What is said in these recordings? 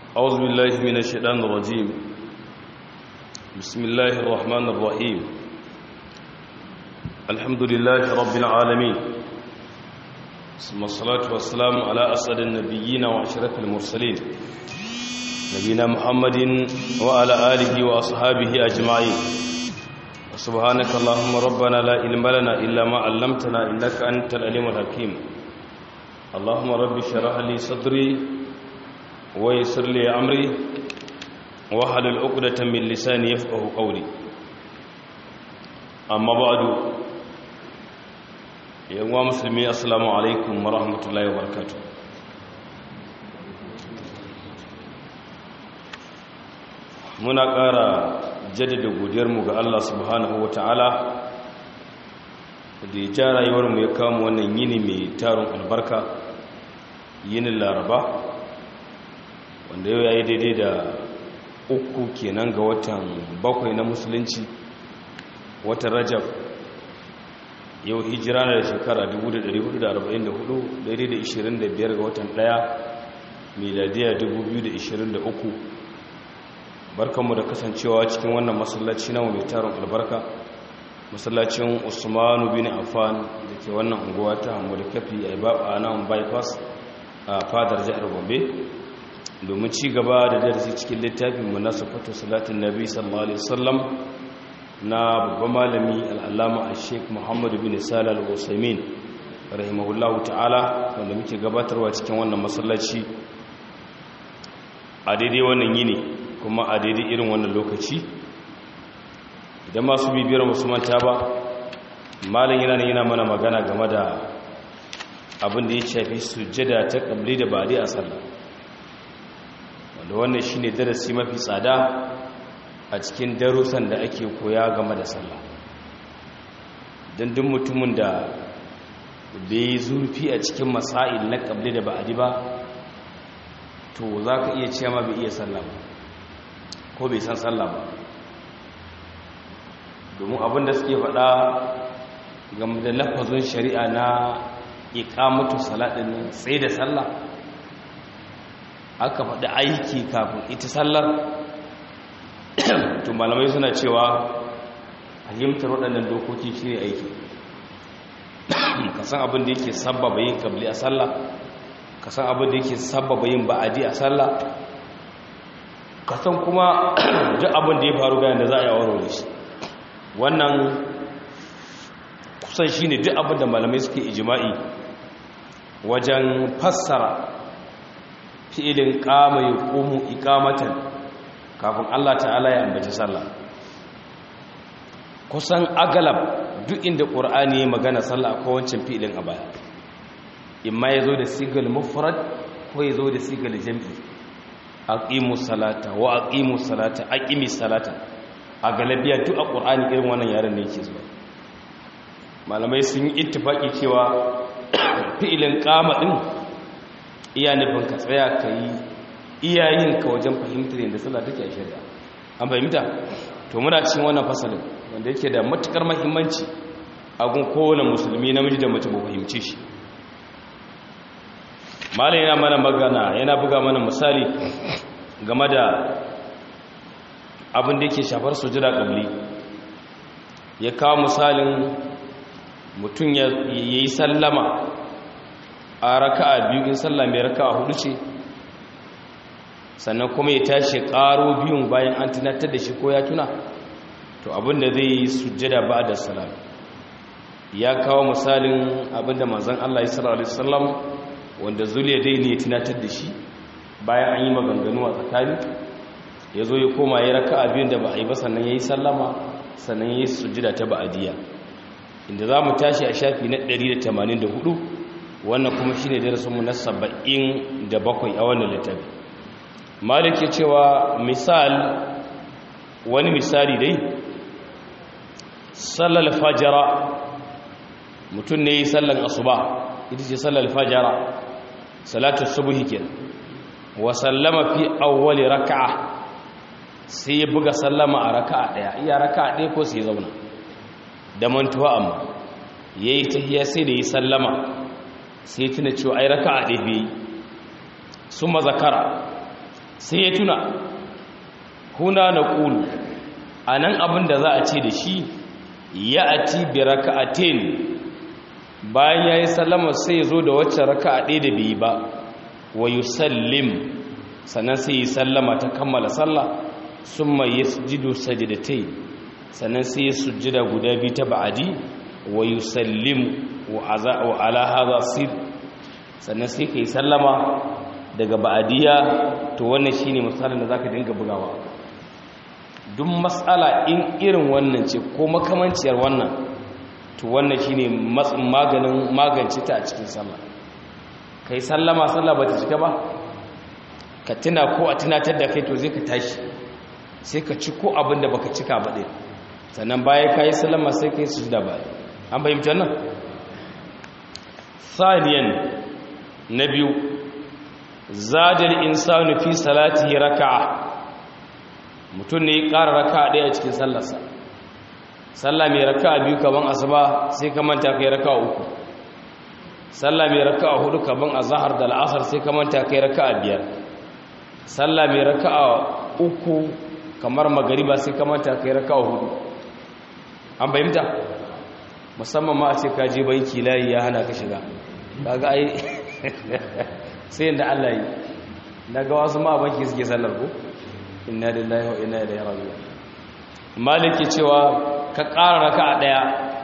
أعوذ بالله من الشيطان الرجيم بسم الله الرحمن الرحيم الحمد لله رب العالمين ثم الصلاة والسلام على أسعد النبيين وأشرف المرسلين نبينا محمد وعلى آله وأصحابه أجمعين سبحانك اللهم ربنا لا علم لنا إلا ما علمتنا إنك أنت العليم الحكيم اللهم رب اشرح لي صدري ويسر لي أمري واحلل عقدة من لساني يفقه قولي أما بعد يا مسلمي السلام عليكم ورحمة الله وبركاته muna ƙara jaddada godiyarmu ga Allah subhanahu wa ta'ala da ya ja rayuwarmu ya kama wannan yini mai tarin albarka yinin laraba wanda yau ya yi daidai da uku kenan ga watan bakwai na musulunci watan rajab yau hijira na da shekara 1444 daidai da 25 ga watan daya miladiya 2023 barkanmu da kasancewa cikin wannan masallaci na mai tarin albarka masallacin usmanu bin affan da ke wannan unguwa ta hamu da kafi a nan bypass a fadar jihar gombe domin ci gaba da darasi cikin littafin mu na sufatu salatin nabi sallallahu alaihi wasallam na babban malami al'allama a sheik muhammadu bin salal al-usaimin rahimahullahu ta'ala wanda muke gabatarwa cikin wannan masallaci a daidai wannan yini kuma a daidai irin wannan lokaci idan masu bibiyar manta ba malin yana yana mana magana game da abin da ya shafi sujjada ta kabli da bari a sallah wanda wannan shine darasi mafi tsada a cikin darussan da ake koya game da sallah don duk mutumin da bai zurfi a cikin masail na kabli da ba'adi ba to za ka iya cewa ma bai iya sallah ba ko bai san sallah ba domin abin da suke faɗa game da lafazin shari'a na ikamatu salatin sai da sallah aka faɗi aiki kafin ita sallar to malamai suna cewa fahimtar waɗannan dokoki shi ne aiki ka san abin da yake sabbaba yin kabli a sallah ka san abin da yake sabbaba yin ba'adi a sallah ka san kuma duk abin da ya faru bayan da za a yi warware shi wannan kusan shi ne duk abin da malamai suke ijima'i wajen fassara fi'ilin kama ya komu ikamatan kafin Allah ta'ala ya ambaci sallah kusan agalab duk inda ƙur'ani ya magana sallah ko wancan fi'ilin a baya imma ya zo da sigal mufrad ko ya zo da sigal jam'i aqimu salata wa aqimu salata aqimi salata a galabiya duk a ƙur'ani irin wannan yaren ne yake zuwa malamai sun yi ittifaki cewa fi'ilin kama din iya nufin ka tsaya ka yi iyayen ka wajen fahimtar yadda sallah take a shari'a an fahimta to muna cikin wannan fasalin wanda yake da matukar mahimmanci a gun kowane musulmi namiji da mace mu fahimce shi malam yana mana magana yana buga mana misali game da abin da yake shafar sujada kabli ya kawo misalin mutum ya yi sallama a raka'a biyu in sallah mai raka'a hudu ce sannan kuma ya tashi karo biyun bayan an tunatar da shi ko ya tuna to abinda zai yi sujjada ba da salam ya kawo misalin abinda manzon Allah sallallahu alaihi wasallam wanda zuliya dai ne ya tunatar da shi bayan an yi maganganu a tsakani ya zo ya koma ya raka'a biyun da ba a yi ba sannan ya yi sallama sannan ya yi sujjada ta ba'adiyya inda za mu tashi a shafi na 184 wannan kuma shi ne darasinmu na 77 a wannan littafi malik ya cewa misal wani misali dai sallar fajara mutum ne yi sallar asuba ita ce sallar fajara salatu subuhi ke wa sallama fi awwali raka'a sai ya buga sallama a raka'a daya iya raka'a daya ko sai ya zauna da mantuwa amma yayi tahiyya sai da yi sallama sai tuna cewa ai raka'a ɗaya bai sun mazakara sai ya tuna huna na ƙulu a nan abin da za a ce da shi ya a ti bi raka'atin bayan ya yi sallama sai ya zo da wacce raka'a ɗaya da bai ba wa yusallim sannan sai yi sallama ta kammala sallah sun mai ya sujidu sajidatai sannan sai ya sujida guda biyu ta ba'adi wa yusallim wa ala haza sir sannan sai ka yi sallama daga ba'adiyya to wannan shine misalin da zaka dinga bugawa duk matsala in irin wannan ce ko makamanciyar wannan to wannan shine maganin magance ta a cikin sallah kai sallama sallah bata cika ba ka tuna ko a tunatar da kai to zai ka tashi sai ka ci ko abin da baka cika ba ɗin sannan baya ka yi sallama sai ka yi sujuda ba an fahimci wannan saniyan na biyu zadar insanu fi salati raka'a mutum ne ya ƙara raka'a ɗaya a cikin sallarsa sallah mai raka'a biyu kaman asuba sai ka manta kai raka'a uku sallah mai raka'a hudu kaman azhar da al'asar sai ka manta kai raka'a biyar sallah mai raka'a uku kamar magariba sai ka manta kai raka'a hudu an bayyanta musamman ma a ce ka je banki layi ya hana ka shiga kaga ai sai yanda Allah yi daga wasu ma banki suke sallar ko inna lillahi wa inna ilaihi raji'un maliki cewa ka ƙara raka'a daya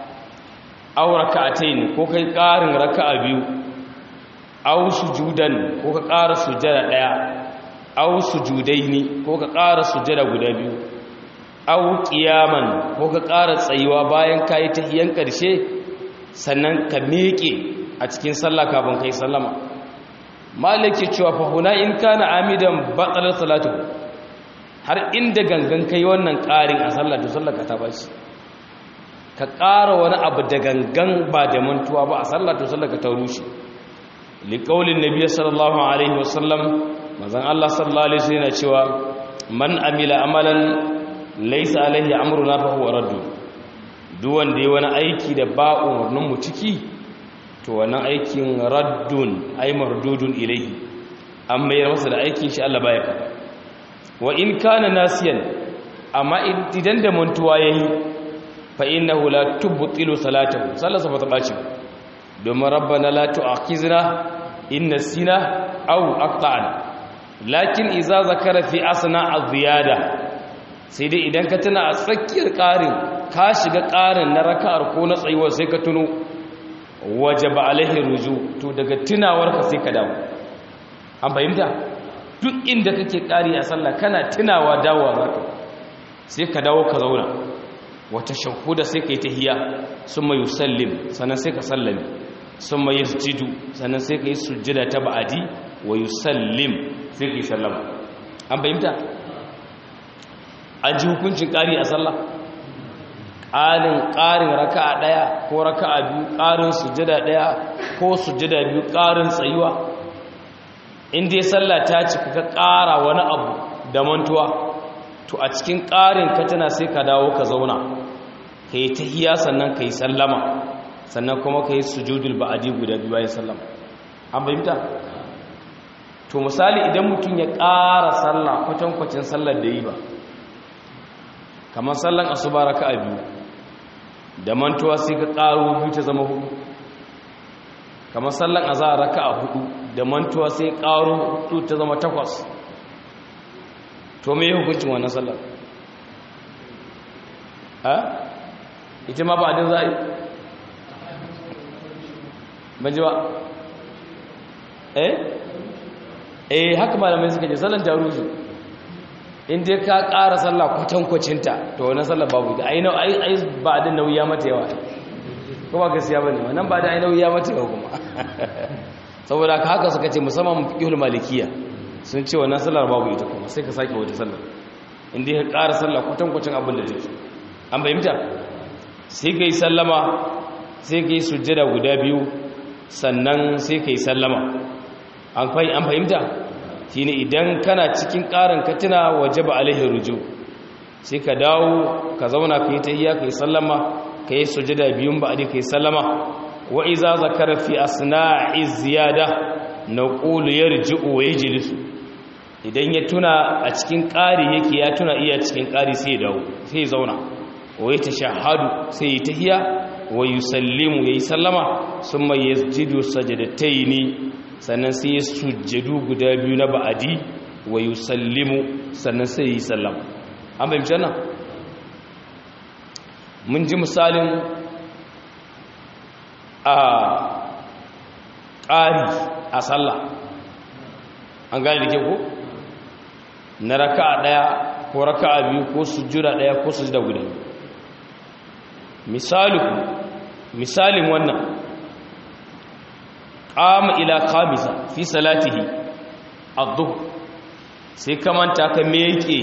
aw raka'atayn ko kai ƙarin raka'a biyu aw sujudan ko ka ƙara sujada daya aw sujudaini ko ka ƙara sujada guda biyu aw qiyaman ko ka ƙara tsayuwa bayan kai tahiyan ƙarshe sannan ka miƙe a cikin sallah kafin kai sallama maliki cewa fa huna in kana amidan batal salatu har inda gangan kai wannan ƙarin a sallah to sallah ka ta bashi ka ƙara wani abu da gangan ba da mantuwa ba a sallah to sallah ka ta rushe liqaulin nabiy sallallahu alaihi wasallam manzon Allah sallallahu alaihi wasallam yana cewa man amila amalan laysa alaihi amruna fa huwa raddu duk wanda yayi wani aiki da ba umurnin mu ciki to wannan aikin raddun ay mardudun ilayhi an mayar masa da aikin shi Allah baya wa in kana nasiyan amma idan da mantuwa yayi fa innahu la tubtilu salatahu sallasa ba ta baci domin rabbana la tu'akhizna in nasina aw aqta'na lakin idza zakara fi asna az-ziyada sai dai idan ka tuna a tsakiyar ƙarin ka shiga ƙarin na raka'ar ko na tsayuwar sai ka tuno wajaba alaihi ruju to daga tunawarka sai ka dawo an fahimta duk inda kake ƙari a sallah kana tunawa dawowa zaka sai ka dawo ka zauna wata shahuda sai ka yi tahiya summa yusallim sannan sai ka sallame summa yasjudu sannan sai ka yi sujjada ta ba'adi wa yusallim sai ka yi sallama an fahimta an ji hukuncin ƙari a sallah ƙarin ƙarin raka'a ɗaya ko raka'a biyu ƙarin sujjada ɗaya ko sujjada biyu ƙarin tsayuwa in dai sallah ta cika ka ƙara wani abu da mantuwa to a cikin ƙarin ka tana sai ka dawo ka zauna ka yi tahiya sannan ka yi sallama sannan kuma ka yi sujudul ba'adi guda biyu bayan sallama an fahimta to misali idan mutum ya ƙara sallah kwatankwacin sallar da yi ba kamar sallan asuba raka'a biyu da mantuwa sai ka ƙaro biyu ta zama hudu kamar sallan azhar raka'a hudu da mantuwa sai ƙaro hudu ta zama takwas to me hukuncin wannan sallar ha ita ma ba din za a yi ban ji ba eh eh haka malamai suka ce sallan jaruzi in dai ka ƙara sallah kwatankwacinta to wannan sallar babu ita ai ai ba da nauyi mata yawa ko ba gaskiya bane wannan ba da ai nauyi mata yawa kuma saboda ka haka suka ce musamman fiqhul malikiya sun ce wannan sallar babu ita kuma sai ka sake wata sallar in dai ka ƙara sallah kwatankwacin abin da take an bayyanta sai kai sallama sai kai sujjada guda biyu sannan sai kai sallama an fahimta shine idan kana cikin ƙarin katina waje ba alaihi ruju sai ka dawo ka zauna ka yi tahiyya ka yi sallama ka yi sujada biyun ba ka yi sallama wa iza zakara fi asna'i ziyada naqulu yarji'u wa yajlisu idan ya tuna a cikin ƙari yake ya tuna iya cikin ƙari sai ya dawo sai ya zauna wa ya tashahhadu sai ya tahiya wa yusallimu yayi sallama summa yasjudu sajadataini sannan sai ya sujjadu guda biyu na ba'adi wa yusallimu sannan sai yi sallama an bayyana wannan mun ji misalin a ƙari a sallah an gane da ke ko na raka'a ɗaya ko raka'a biyu ko sujjura ɗaya ko sujjada guda misali misalin wannan qama ila khamisa fi salatihi ad-dhuhr sai ka manta ka meke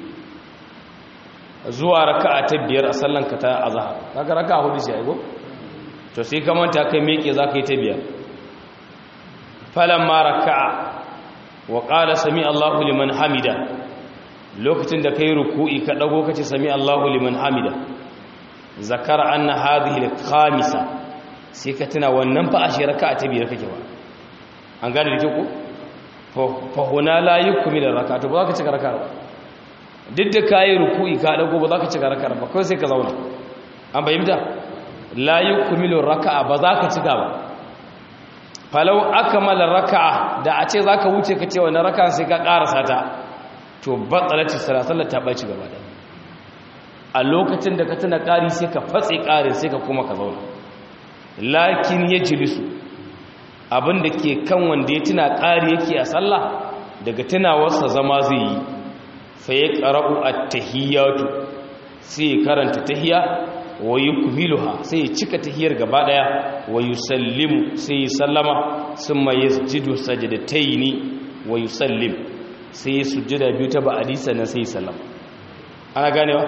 zuwa raka'a ta biyar a sallan ka ta azhar kaga raka'a hudu sai aigo to sai ka manta ka meke zaka yi ta biyar falamma raka'a wa qala sami Allahu liman hamida lokacin da kai ruku'i ka dago kace sami Allahu liman hamida zakara anna hadhihi al-khamisa sai ka tuna wannan fa ashe raka'a ta biyar kake ba an gane da ku fa huna la yukmilu raka'a to ba za ka cika raka'a ba duk da kai ruku'i ka dago ba za ka cika raka'a ba kawai sai ka zauna an bayyana la yukmilu raka'a ba za ka cika ba falau akmala raka'a da a ce zaka wuce ka ce wannan raka'a sai ka karasa ta to batsalati salasallar ta baci gaba da a lokacin da ka tuna ƙari sai ka fatse ƙarin sai ka kuma ka zauna lakin ya jilisu abinda ke kan wanda ya tuna ƙari yake a sallah daga tunawarsa zama zai yi fa ya ƙara'u a tahiyyatu sai ya karanta tahiyya wa yi kumiluha sai ya cika tahiyyar gaba ɗaya wa yi sallimu sai ya sallama sun ma ya jidu sajadatai wa yi sallim sai ya sujjada biyu ta ba'adi sannan sai ya sallama ana ganewa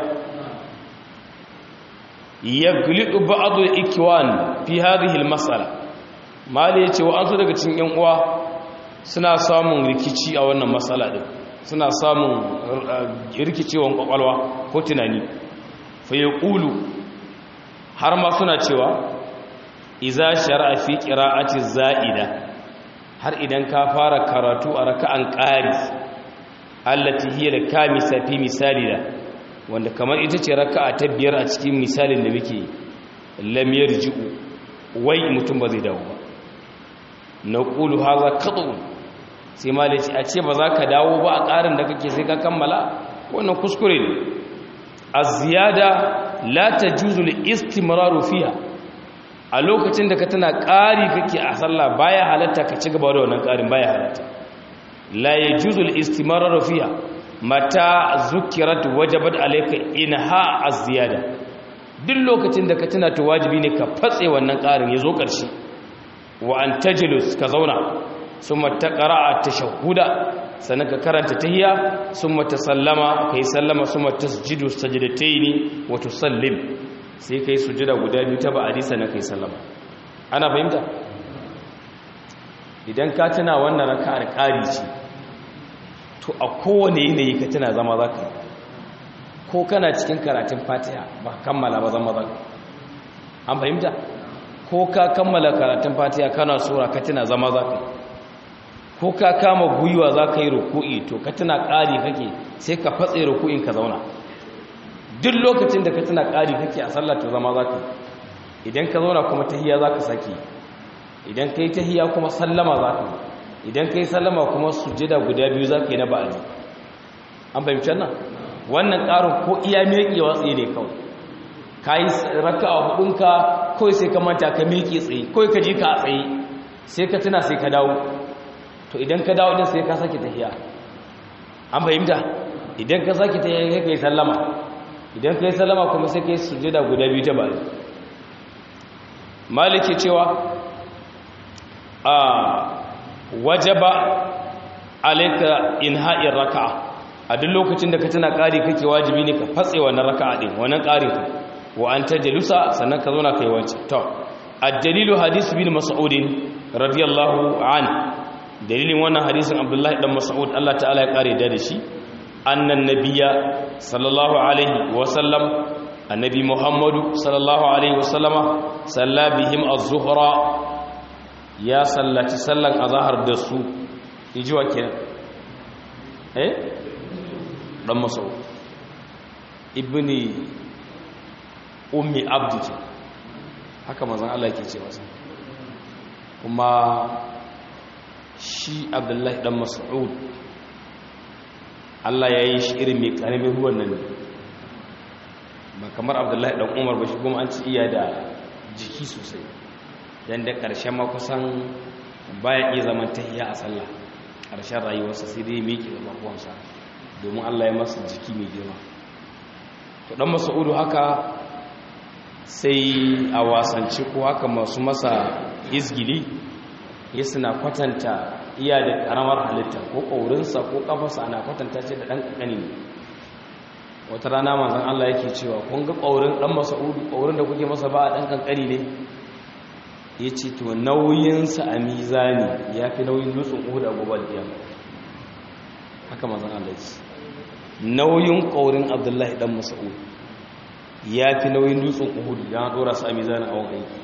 yaglidu ba'd al-ikwan fi hadhihi al-mas'ala mali yace wa ansu daga cikin yan uwa suna samun rikici a wannan mas'ala din suna samun rikicewan kwakwalwa ko tunani fa yaqulu har ma suna cewa idza shar'a fi qira'ati za'ida har idan ka fara karatu a raka'an qari allati hiya al-kamisa fi misalina wanda kamar ita ce raka'a ta biyar a cikin misalin da muke lam yarji'u wai mutum ba zai dawo ba naqulu hadha qat'un sai malaci a ce ba za ka dawo ba a ƙarin da kake sai ka kammala wannan kuskure ne az-ziyada la tajuzu al-istimraru fiha a lokacin da ka tana ƙari kake a sallah baya halatta ka ci gaba da wannan ƙarin baya halatta la yajuzu al-istimraru fiha mata zukirat wajabat alayka inha az-ziyada duk lokacin da ka tuna to wajibi ne ka fatse wannan ƙarin yazo ƙarshe wa an tajlus ka zauna summa taqra'a tashahhuda sannan ka karanta tahiyya summa tasallama kai sallama summa tasjudu sajdataini wa tusallim sai kai sujuda guda biyu ta ba'adi sannan kai sallama ana fahimta idan ka tuna wannan raka'ar ƙari ce to a kowane yanayi ka tana zama za ka ko kana cikin karatun fatiha ba kammala ba zama za ka an fahimta ko ka kammala karatun fatiha kana sura ka tana zama za ka ko ka kama gwiwa za ka yi ruku'i to ka tana ƙari kake sai ka fatse ruku'in ka zauna duk lokacin da ka tana ƙari kake a sallah to zama za ka idan ka zauna kuma tahiya za ka sake idan ka yi tahiya kuma sallama za ka yi idan ka yi sallama kuma sujjada guda biyu za ka yi na ba'adi an fahimci nan wannan ƙarin ko iya meƙewa tsaye ne kawai ka yi raka a hudunka kawai sai ka manta ka meƙe tsaye kawai ka ji ka a tsaye sai ka tuna sai ka dawo to idan ka dawo din sai ka sake tahiya an fahimta idan ka sake tahiya sai ka yi sallama idan ka yi sallama kuma sai ka yi sujjada guda biyu ta ba'adi maliki cewa a wajaba alaika inha'ir raka'a a duk lokacin da ka tana ƙari kake wajibi ne ka fatse wannan raka'a din wannan ƙarin ka wa an tajlusa sannan ka zauna kai wancan to ad-dalilu hadith bin mas'ud radiyallahu an dalilin wannan hadisin abdullahi dan mas'ud Allah ta'ala ya kare da shi annan nabiyya sallallahu alaihi wa sallam annabi muhammadu sallallahu alaihi wa sallama salla bihim az-zuhra ya sallaci sallan azahar da su ijiwa kenan eh dan mas'ud ibni ummi abdi ce haka manzon Allah yake ce masa kuma shi abdullahi dan mas'ud Allah ya yi shi irin mai karamin ruwan nan ba kamar abdullahi dan umar ba shi kuma an ci iya da jiki sosai dan da ƙarshen ma kusan baya iya zaman tahiya a sallah ƙarshen rayuwarsa sai dai miƙe da bakuwansa domin Allah ya masa jiki mai girma to dan mas'udu haka sai a wasance ko haka masu masa izgili ya suna kwatanta iya da karamar halitta ko ƙaurinsa ko ƙafarsa ana kwatanta ce da ɗan ƙaƙani ne wata rana manzan Allah yake cewa kun ga ƙaurin ɗan masa'udu ƙaurin da kuke masa ba a ɗan ƙanƙani ne ya ce to nauyinsa a mizani ya fi nauyin dutsen uhu da abubuwan biya haka manzan Allah ce nauyin ƙaurin abdullahi ɗan masa'udu ya fi nauyin dutsen uhudu ya ɗora su a mizani a wani aiki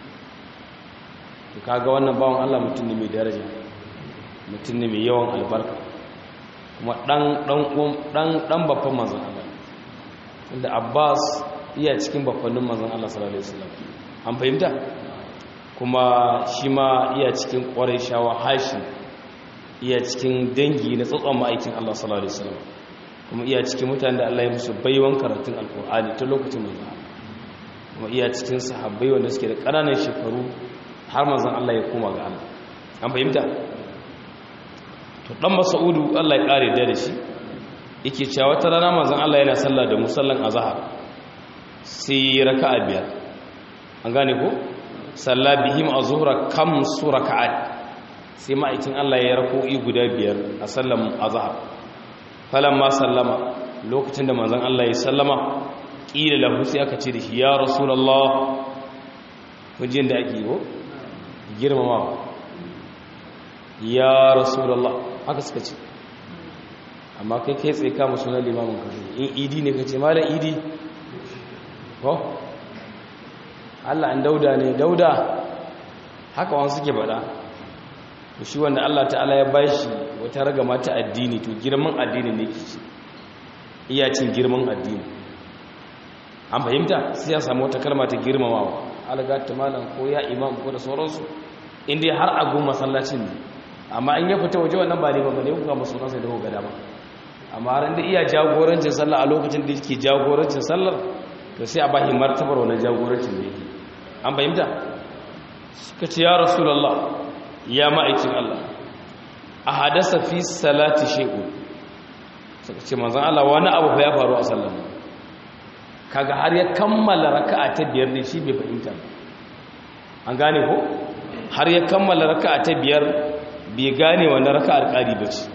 to kaga wannan bawan Allah mutum ne mai daraja mutum ne mai yawan albarka kuma dan dan dan dan babban manzon Allah inda Abbas iya cikin babbannin manzon Allah sallallahu alaihi wasallam an fahimta kuma shi ma iya cikin shawa Hashim iya cikin dangi na tsotson ma'aikin Allah sallallahu alaihi wasallam kuma iya cikin mutanen da Allah ya musu baiwan karatun alkur'ani ta lokacin manzon kuma iya cikin sahabbai wanda suke da ƙananan shekaru har manzan Allah ya koma ga Allah an fahimta to dan Mas'udu Allah ya kare da shi yake cewa wata rana manzan Allah yana sallah da musallan azhar sai raka'a biyar an gane ko salla bihim azhura kam suraka'at sai ma'aikin Allah ya rako'i guda biyar a sallan azhar falamma sallama lokacin da manzan Allah ya sallama kila lahu sai aka ce da shi ya rasulullah kujin da ake yi ko girmamawa ya rasulallah haka suka ce amma kai kai tsaye kama sunan limamin kasu in idi ne ka ce malam idi ko allah an dauda ne dauda haka wani suke bada shi wanda allah ta'ala ya bashi wata raga mata addini to girman addini ne ke ce iya cin girman addini an fahimta sai ya samu wata kalma ta girmamawa algata malam ko ya imam ko da sauransu inda har a gun masallacin ne amma in ya fita waje wannan ba ne ba ne kuka masu nasa da ga dama amma har inda iya jagorancin sallah a lokacin da yake jagorancin sallar to sai a ba shi martabar wannan jagorancin da yake an fahimta suka ce ya rasulullah ya ma'aikin Allah a hadasa fi salati shay'un suka ce manzon Allah wani abu fa ya faru a sallar kaga har ya kammala raka'a ta biyar ne shi bai fahimta an gane ko har ya kammala raka'a ta biyar bai gane wannan raka'ar ƙari ba ce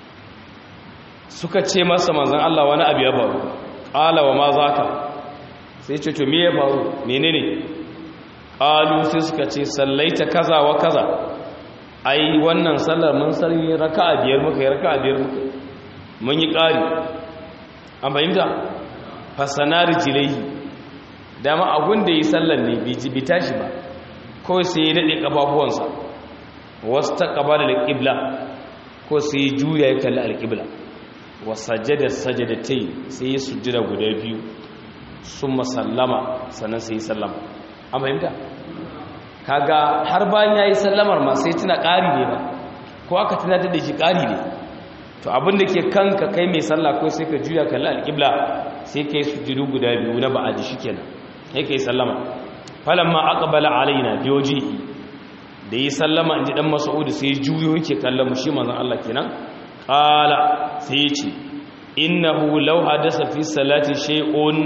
suka ce masa manzan Allah wani abu ya faru ƙala wa ma za ka sai ce to me ya faru menene ƙalu sai suka ce sallaita kaza wa kaza ai wannan sallar mun sarri raka'a biyar muka yi raka'a biyar muka mun yi ƙari an fahimta fasanar jilaihi dama abun da yi sallar ne bai tashi ba kawai sai ya daɗe ƙafafuwansa wasu ta ƙaba da alƙibla ko sai ya juya ya kalli alƙibla wasajada sajadatai sai ya sujjada guda biyu sun masallama sannan sai ya sallama an fahimta kaga har bayan ya yi sallamar ma sai tuna ƙari ne ba ko aka tuna da shi ƙari ne to abin da ke kanka kai mai sallah ko sai ka juya kalli alƙibla sai ka yi sujjudu guda biyu na ba'aji shi kenan sai ka yi sallama falamma aqbala alaina biyojihi da yi sallama inji dan mas'ud sai juyo yake kallon shi manzon Allah kenan qala sai ya ce innahu law hadasa fi salati shay'un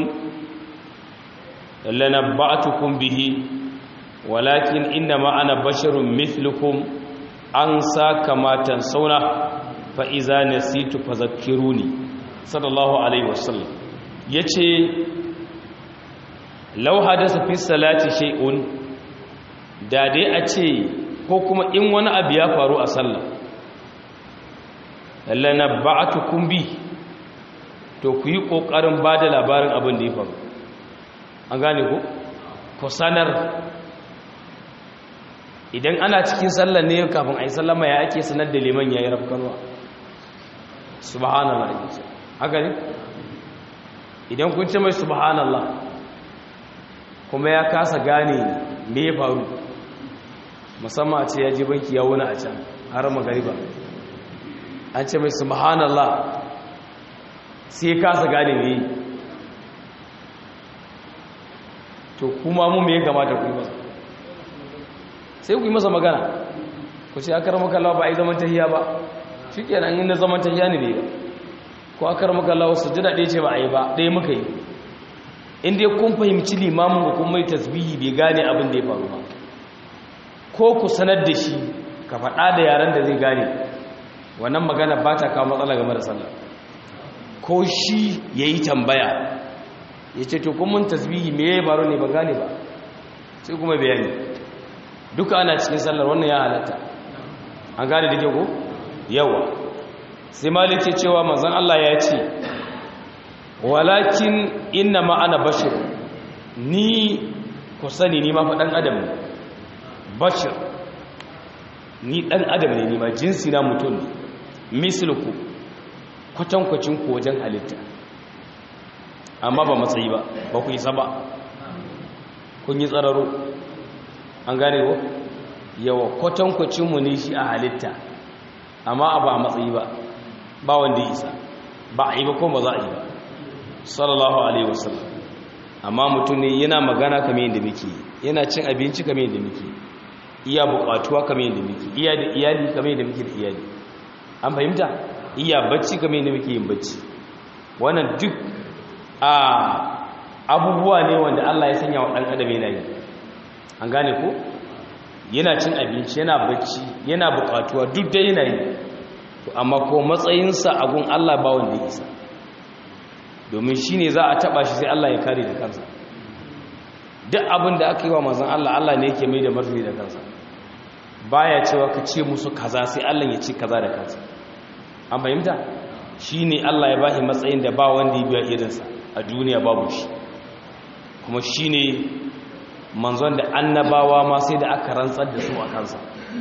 lanabba'tukum bihi walakin innama ana basharun mithlukum an sa kama tansawna fa iza nasitu fadhakkiruni sallallahu alaihi wasallam yace law hadasa fi salati shay'un da dai a ce ko kuma in wani abu ya faru a sallah lallana ba'atukum bi to ku yi kokarin bada labarin abin da ya faru an gane ku ku sanar idan ana cikin sallah ne kafin a yi sallama ya ake sanar da liman ya yi rafkanwa subhanallah haka ne idan kun ce mai subhanallah kuma ya kasa gane me ya faru musamman a ce ya ji banki ya wuna a can har magariba an ce mai subhanallah sai ya kasa gane me yi to kuma mu me ya kamata ku yi masa sai ku yi masa magana ku ce akar makallawa ba a yi zaman tahiya ba shi kenan inda zaman tahiya ne bai ba ko akar makallawa su jira ɗaya ce ba a yi ba ɗaya muka yi inda kun fahimci limamin ku kuma yi tasbihi bai gane abin da ya faru ba ko ku sanar da shi ka faɗa da yaren da zai gane wannan magana ba ta kawo matsala game da sallah ko shi ya yi tambaya ya ce to kuma tasbihi me ya faru ne ba gane ba sai kuma bayani duka ana cikin sallar wannan ya halatta an gane da ke ko yawa sai malik ce cewa manzon Allah ya ce walakin inna ma ana bashir ni ku sani ni ma fa dan adam ne bashir ni dan adam ne ni ma jinsi na mutum ne misluku kwatankwacin ku wajen halitta amma ba matsayi ba ba ku isa ba kun yi tsararo an gane ko yawa kwatankwacinmu ne shi a halitta amma a ba matsayi ba ba wanda isa ba a yi ba ko ba za a yi ba sallallahu alaihi wasallam amma mutum ne yana magana kamar yadda muke yana cin abinci kamar yadda muke iya bukatuwa kamar yadda muke iya da iyali kamar yadda muke da iyali an fahimta iya bacci kamar yadda muke yin bacci wannan duk a abubuwa ne wanda Allah ya sanya wa ɗan adam yana yi an gane ko yana cin abinci yana bacci yana bukatuwa duk da yana yi to amma ko matsayinsa a gun Allah ba wanda ya isa domin shi ne za a taba shi sai Allah ya kare da kansa duk abin da aka yi wa mazan Allah Allah ne yake mai da martani da kansa baya cewa ka ce musu kaza sai Allah ya ce kaza da kansa an fahimta shi ne Allah ya bashi matsayin da ba wanda ya biya irinsa a duniya babu shi kuma shi ne manzon da annabawa ma sai da aka rantsar da su a kansa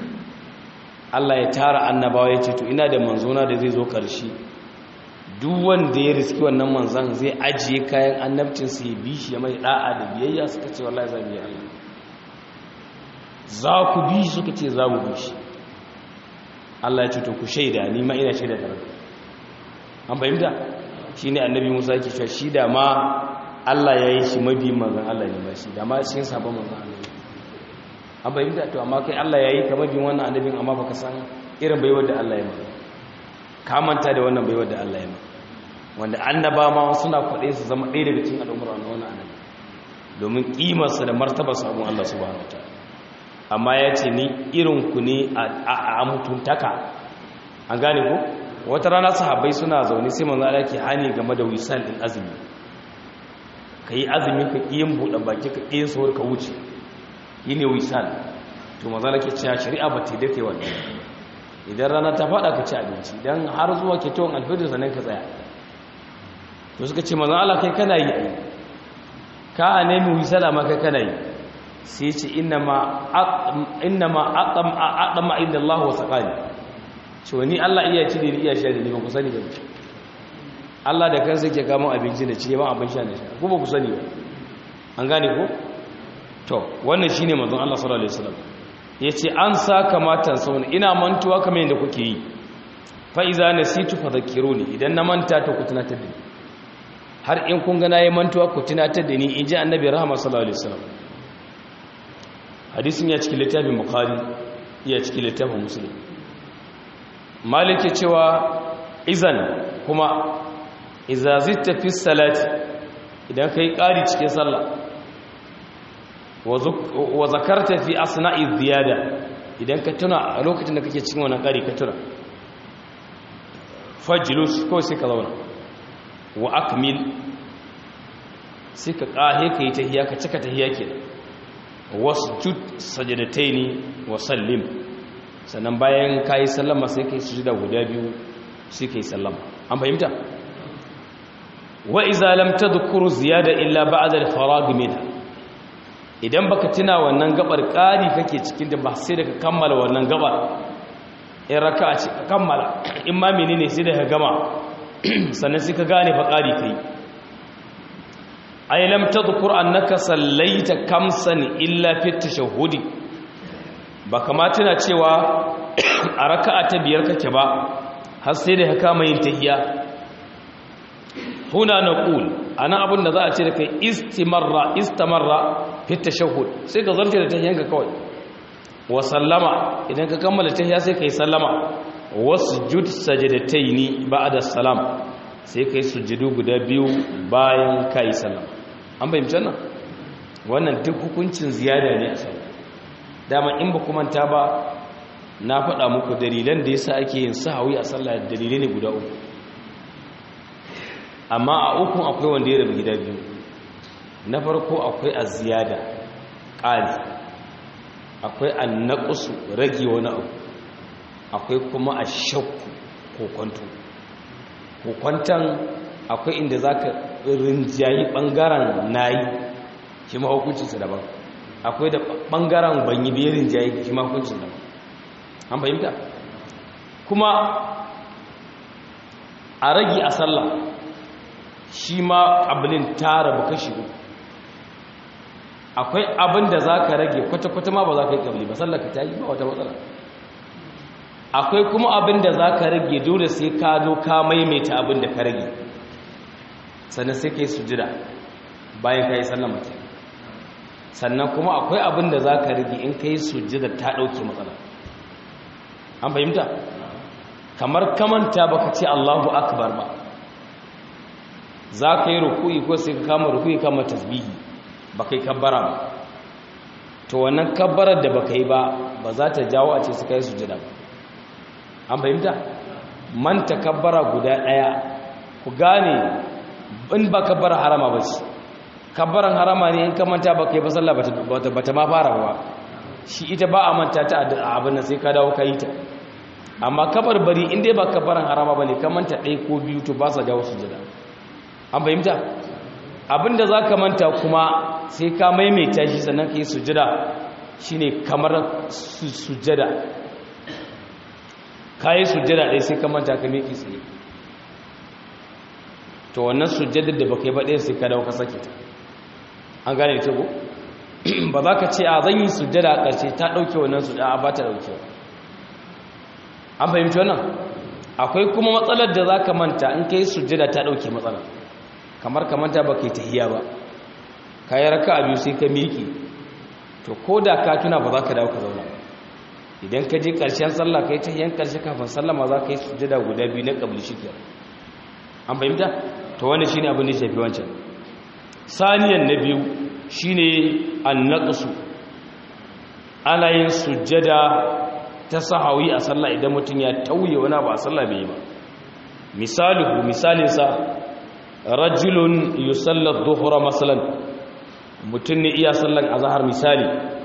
Allah ya tara annabawa ya ce to ina da manzona da zai zo ƙarshe duk wanda ya riski wannan manzan zai ajiye kayan annabcinsa ya bi shi ya mai da'a da biyayya suka ce wallahi za mu yi Allah za ku bi shi suka ce za mu bi shi Allah ya ce to ku shaida ni ma ina shaida da rabbi an fahimta shine annabi Musa yake cewa shi da ma Allah ya yi shi mabi manzan Allah ne ba shi da ma cikin sabon manzan Allah an fahimta to amma kai Allah ya yi ka mabi wannan annabin amma baka san irin baiwar da Allah ya maka ka manta da wannan baiwar da Allah ya maka wanda annaba ma suna kwaɗe su zama ɗaya daga cikin al'umar wannan annabi domin ƙimarsa da martaba sabon Allah subhanahu wataala amma ya ce ni irin ku ne a mutuntaka an gane ku wata rana sahabbai suna zaune sai manzo Allah ke hani game da wisal din azumi kai azumi ka kiyin buɗe baki ka kiyin sahur ka wuce yine wisal to manzo Allah ke cewa shari'a ba ta dake wannan idan rana ta fada ka ci abinci dan har zuwa ke tawon alfajir sannan ka tsaya to suka ce manzo Allah kai kana yi ka nemi wisala ma kai kana yi sai ce innama innama aqam aqama inda Allah wa saqani ce wani Allah iya ci da iya sha da ni ba ku sani ba Allah da kansa yake kamo abinci da ci ba abin sha da sha ku ba ku sani ba an gane ko to wannan shine manzon Allah sallallahu alaihi wasallam yace an sa kamatan sauna ina mantuwa kamar yadda kuke yi fa iza nasitu fadhakkiruni idan na manta to ku tunatar da ni har in kun gana yi mantuwa ku tunatar da ni in ji annabi rahama sallallahu alaihi wasallam hadisin ya cikin littafin bukhari ya cikin littafin muslim malik ya cewa izan kuma idza zitta fi salati idan kai ƙari cikin sallah wa zakarta fi asna'i ziyada idan ka tuna a lokacin da kake cikin wannan ƙari ka tuna fajlus ko sai ka zauna wa akmil sai ka ƙahe ka yi tahiya ka cika tahiya ke wasjud sajadataini wa sallim sannan bayan ka yi sallama sai ka yi sujuda guda biyu sai ka yi sallama an fahimta wa iza lam tadhkur ziyada illa ba'da al-farag minha idan baka tuna wannan gabar ƙari kake cikin da ba sai da ka kammala wannan gabar in raka'a ce ka kammala in ma menene sai da ka gama sannan sai ka gane fa ƙari kai ay lam tadhkur annaka sallaita kamsan illa fi tashahhudi ba kamata na cewa a raka'a ta biyar kake ba har sai da ka kama yin tahiyya huna naqul ana abin da za a ce da kai istimarra istamarra fi tashahhud sai ka zarce da tahiyyanka kawai wa sallama idan ka kammala tahiyya sai kai sallama wasjud sajadataini ba'da salam sai kai sujudu guda biyu bayan kai sallama an bayyana nan wannan duk hukuncin ziyada ne a sallah dama in ba kuma ta ba na faɗa muku dalilan da yasa ake yin sahawi a sallah dalilai ne guda uku amma a ukun akwai wanda ya rabu gida biyu na farko akwai az-ziyada qali akwai an-naqsu rage wani abu akwai kuma ash-shakku ko kwanto ko kwantan akwai inda zaka rinjayi bangaren nayi shi ma hukuncinsa daban akwai da bangaren banyi bai rinjayi shi ma hukuncin daban an fahimta kuma a rage a sallah shi ma ƙabilin tara ba kashi uku akwai abin da za ka rage kwata-kwata ma ba za ka yi ƙabili ba sallah ka ta yi ba wata matsala akwai kuma abin da za ka rage dole sai ka zo ka maimaita abin da ka rage sannan sai ka yi sujida bayan ka yi sallah mace sannan kuma akwai abin da za ka rage in ka yi sujida ta ɗauke matsala an fahimta kamar kamanta baka ce Allahu akbar ba za ka yi ruku'i ko sai ka kama ruku'i kama tasbihi ba kai kabbara ba to wannan kabbarar da baka yi ba ba za ta jawo a ce su kai sujada ba an fahimta manta kabbara guda ɗaya ku gane in ba kabbara harama ba shi kabbaran harama ne in ka manta ba kai ba sallah ba ta ma fara ba shi ita ba a manta ta a abin da sai ka dawo ka yi ta amma kabar bari in dai ba kabaran harama ba ne ka manta ɗaya ko biyu to ba sa jawo sujada an fahimta abinda za ka manta kuma sai ka maimaita shi sannan ka yi sujada shi ne kamar sujada ka yi sujada ɗaya sai ka manta ka meki tsaye to wannan sujadar da ba ka yi ba ɗaya sai ka dawo ka sake ta an gane ta ko ba za ka ce a zan yi sujada a ƙarshe ta ɗauke wannan sujada a ba ta ɗauke an fahimci wannan akwai kuma matsalar da za ka manta in ka yi sujada ta ɗauke matsalar kamar ka manta ba ka yi tahiya ba ka yi raka a biyu sai ka miƙe to ko da ka tuna ba za ka dawo ka zauna idan ka je ƙarshen sallah ka yi tahiyan ƙarshe kafin sallah ma za ka yi sujada guda biyu na ƙabli shi an fahimta to wani shi ne abin da ya shafi wancan saniyan na biyu shi ne an naƙasu ana yin sujada ta sahawi a sallah idan mutum ya tauye wani ba a sallah bai yi ba misalihu misalinsa rajulun yusallar dhuhra masalan mutum ne iya sallan azhar misali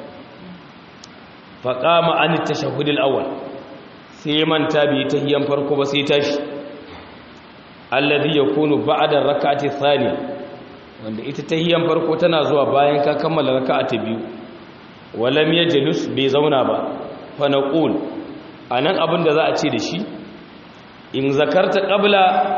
fa qama an tashahhud al-awwal sai manta bi tahiyyan farko ba sai tashi alladhi yakunu ba'da rak'ati thaniya wanda ita tahiyyan farko tana zuwa bayan ka kammala raka'a ta biyu walam yajlus bai zauna ba fa naqul anan abin da za a ce da shi in zakarta qabla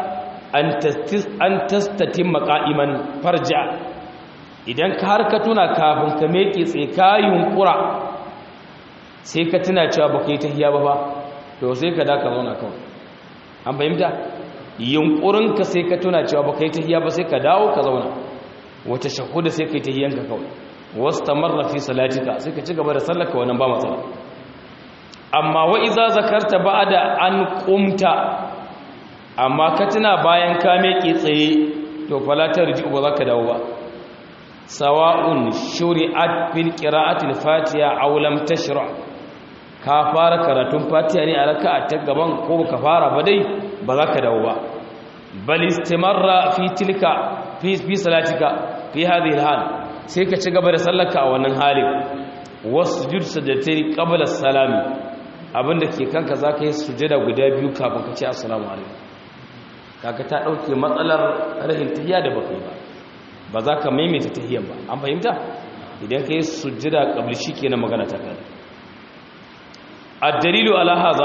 an tastatin maka'iman farja idan ka har ka tuna kafin ka meke tsaye ka yunkura sai ka tuna cewa ba ka yi tahiya ba ba to sai ka daka zauna kawai an fahimta yunkurinka sai ka tuna cewa ba ka yi tahiya ba sai ka dawo ka zauna wata shahuda sai ka yi tahiyanka kawai wasu tamarra fi salatika sai ka ci gaba da sallaka wannan ba matsala amma wa iza zakarta ba da an kumta amma ka tuna bayan ka meke tsaye to falatar ji ba za ka dawo ba sawa'un shuri'at fil qira'atil fatiha aw lam tashra ka fara karatun fatiha ne a raka'a ta gaban ko ka fara ba dai ba za ka dawo ba bal istimarra fi tilka fi fi salatika fi hadhihi alhal sai ka ci gaba da sallarka a wannan halin wasjud sajdatayn qabla salami abinda ke kanka zaka yi sujada guda biyu kafin ka ce assalamu alaikum kaga ta dauke matsalar rahin tahiyya da baka yi ba ba za ka maimaita tahiyyar ba an fahimta idan ka yi sujjada qabli shikenan magana ta kai ad-dalilu ala hadha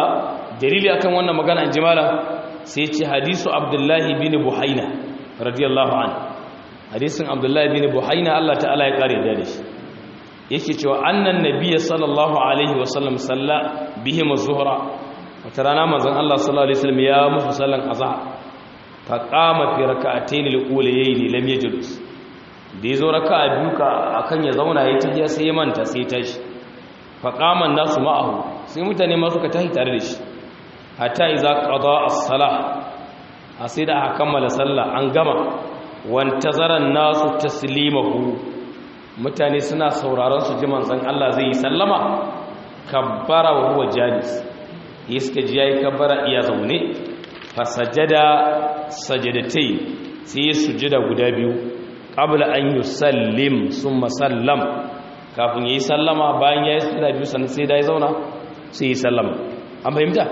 dalili akan wannan magana in jimala sai ce hadisu abdullahi bin buhaina radiyallahu an hadisin abdullahi bin buhaina Allah ta'ala ya kare da shi yake cewa annan nabiyyi sallallahu alaihi wasallam salla bihim az-zuhra wata rana manzon Allah sallallahu alaihi wasallam ya musu sallan azhar fa qama fi rak'atayn al-ulayayn lam yajlis da yazo raka'a biyu ka akan ya zauna yayi tahiya sai ya manta sai tashi fa qama an-nasu ma'ahu sai mutane ma suka tashi tare da shi hatta iza qada as-salah sai da aka kammala sallah an gama wantazaran nasu taslimahu mutane suna sauraron su ji manzon Allah zai yi sallama kabbara wa huwa jalis iska ji yayi kabbara iya zaune fa sajada sajadatai sai ya sujada guda biyu qabla an yusallim summa sallam kafin yayi sallama bayan yayi sujada biyu sannan sai da ya zauna sai yi sallama an fahimta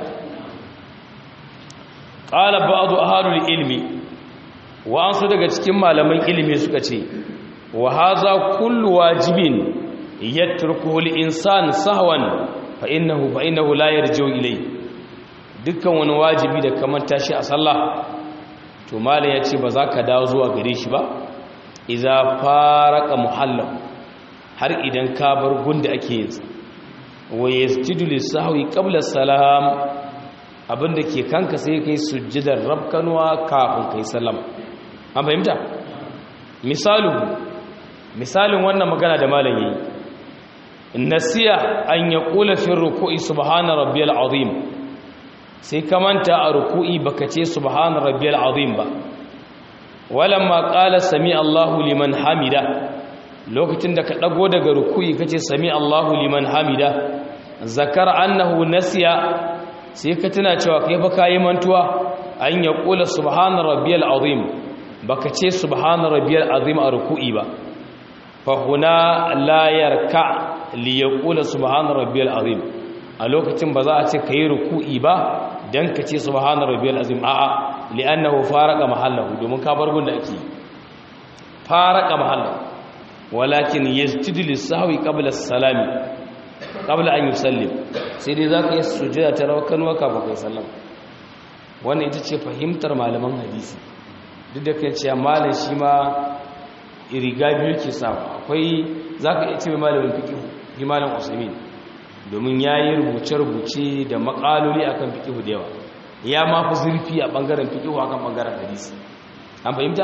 qala ba'd ahlul ilmi wa an su daga cikin malaman ilimi suka ce wa haza kullu wajibin yatrukuhu al-insan sahwan fa innahu fa innahu la yarji'u ilay dukkan wani wajibi da kamar tashi a sallah to malam yace ba za ka dawo zuwa gare shi ba idza faraka muhallam har idan ka bar gunda ake yin sa wa yasjudu lis-sahwi qabla salam abinda ke kanka sai kai sujjadar rabkanwa kafin kai sallama an fahimta misalu misalin wannan magana da malam yi nasiya an ya kula fi ruku'i subhana rabbiyal azim sai ka manta a ruku'i baka ce subhana rabbiyal azim ba walamma qala sami Allahu liman hamida lokacin da ka dago daga ruku'i kace sami Allahu liman hamida zakar annahu nasiya sai ka tuna cewa kai fa kai mantuwa an ya kula subhana rabbiyal azim baka ce subhana rabbiyal azim a ruku'i ba fa huna la yarka li yaqula subhana rabbiyal azim a lokacin ba za a ce kai ruku'i ba dan ka ce subhana rabbiyal azim a'a li'annahu faraka mahallahu domin ka bar gunda ake faraka mahallahu walakin yasjudu lis-sahwi qabla as-salami qabla an yusallim sai dai zaka yi sujada ta rawakan waka ba kai sallam wannan ita ce fahimtar malaman hadisi duk da kai cewa malam shi ma riga biyu ke samu akwai za ka iya ce malamin fikihu shi malam usaimin domin ya yi rubuce-rubuce da makaloli a kan fikihu da yawa ya ma fi zurfi a ɓangaren fikihu a kan ɓangaren hadisi an fahimta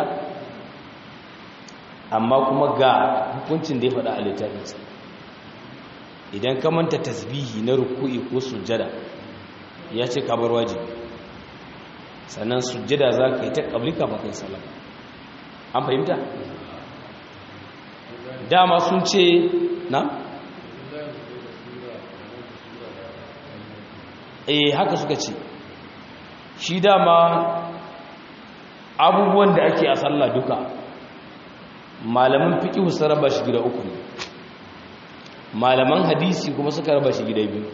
amma kuma ga hukuncin da ya faɗa a littafinsa idan ka manta tasbihi na ruku'i ko sujjada ya ce kabar wajibi sannan sujjada za ka yi ta ƙablika ba kai salam an fahimta dama sun ce na? eh haka suka ce shi dama abubuwan da ake a sallah duka malaman fiƙihu sun raba shi gida uku ne malaman hadisi kuma suka raba shi gida biyu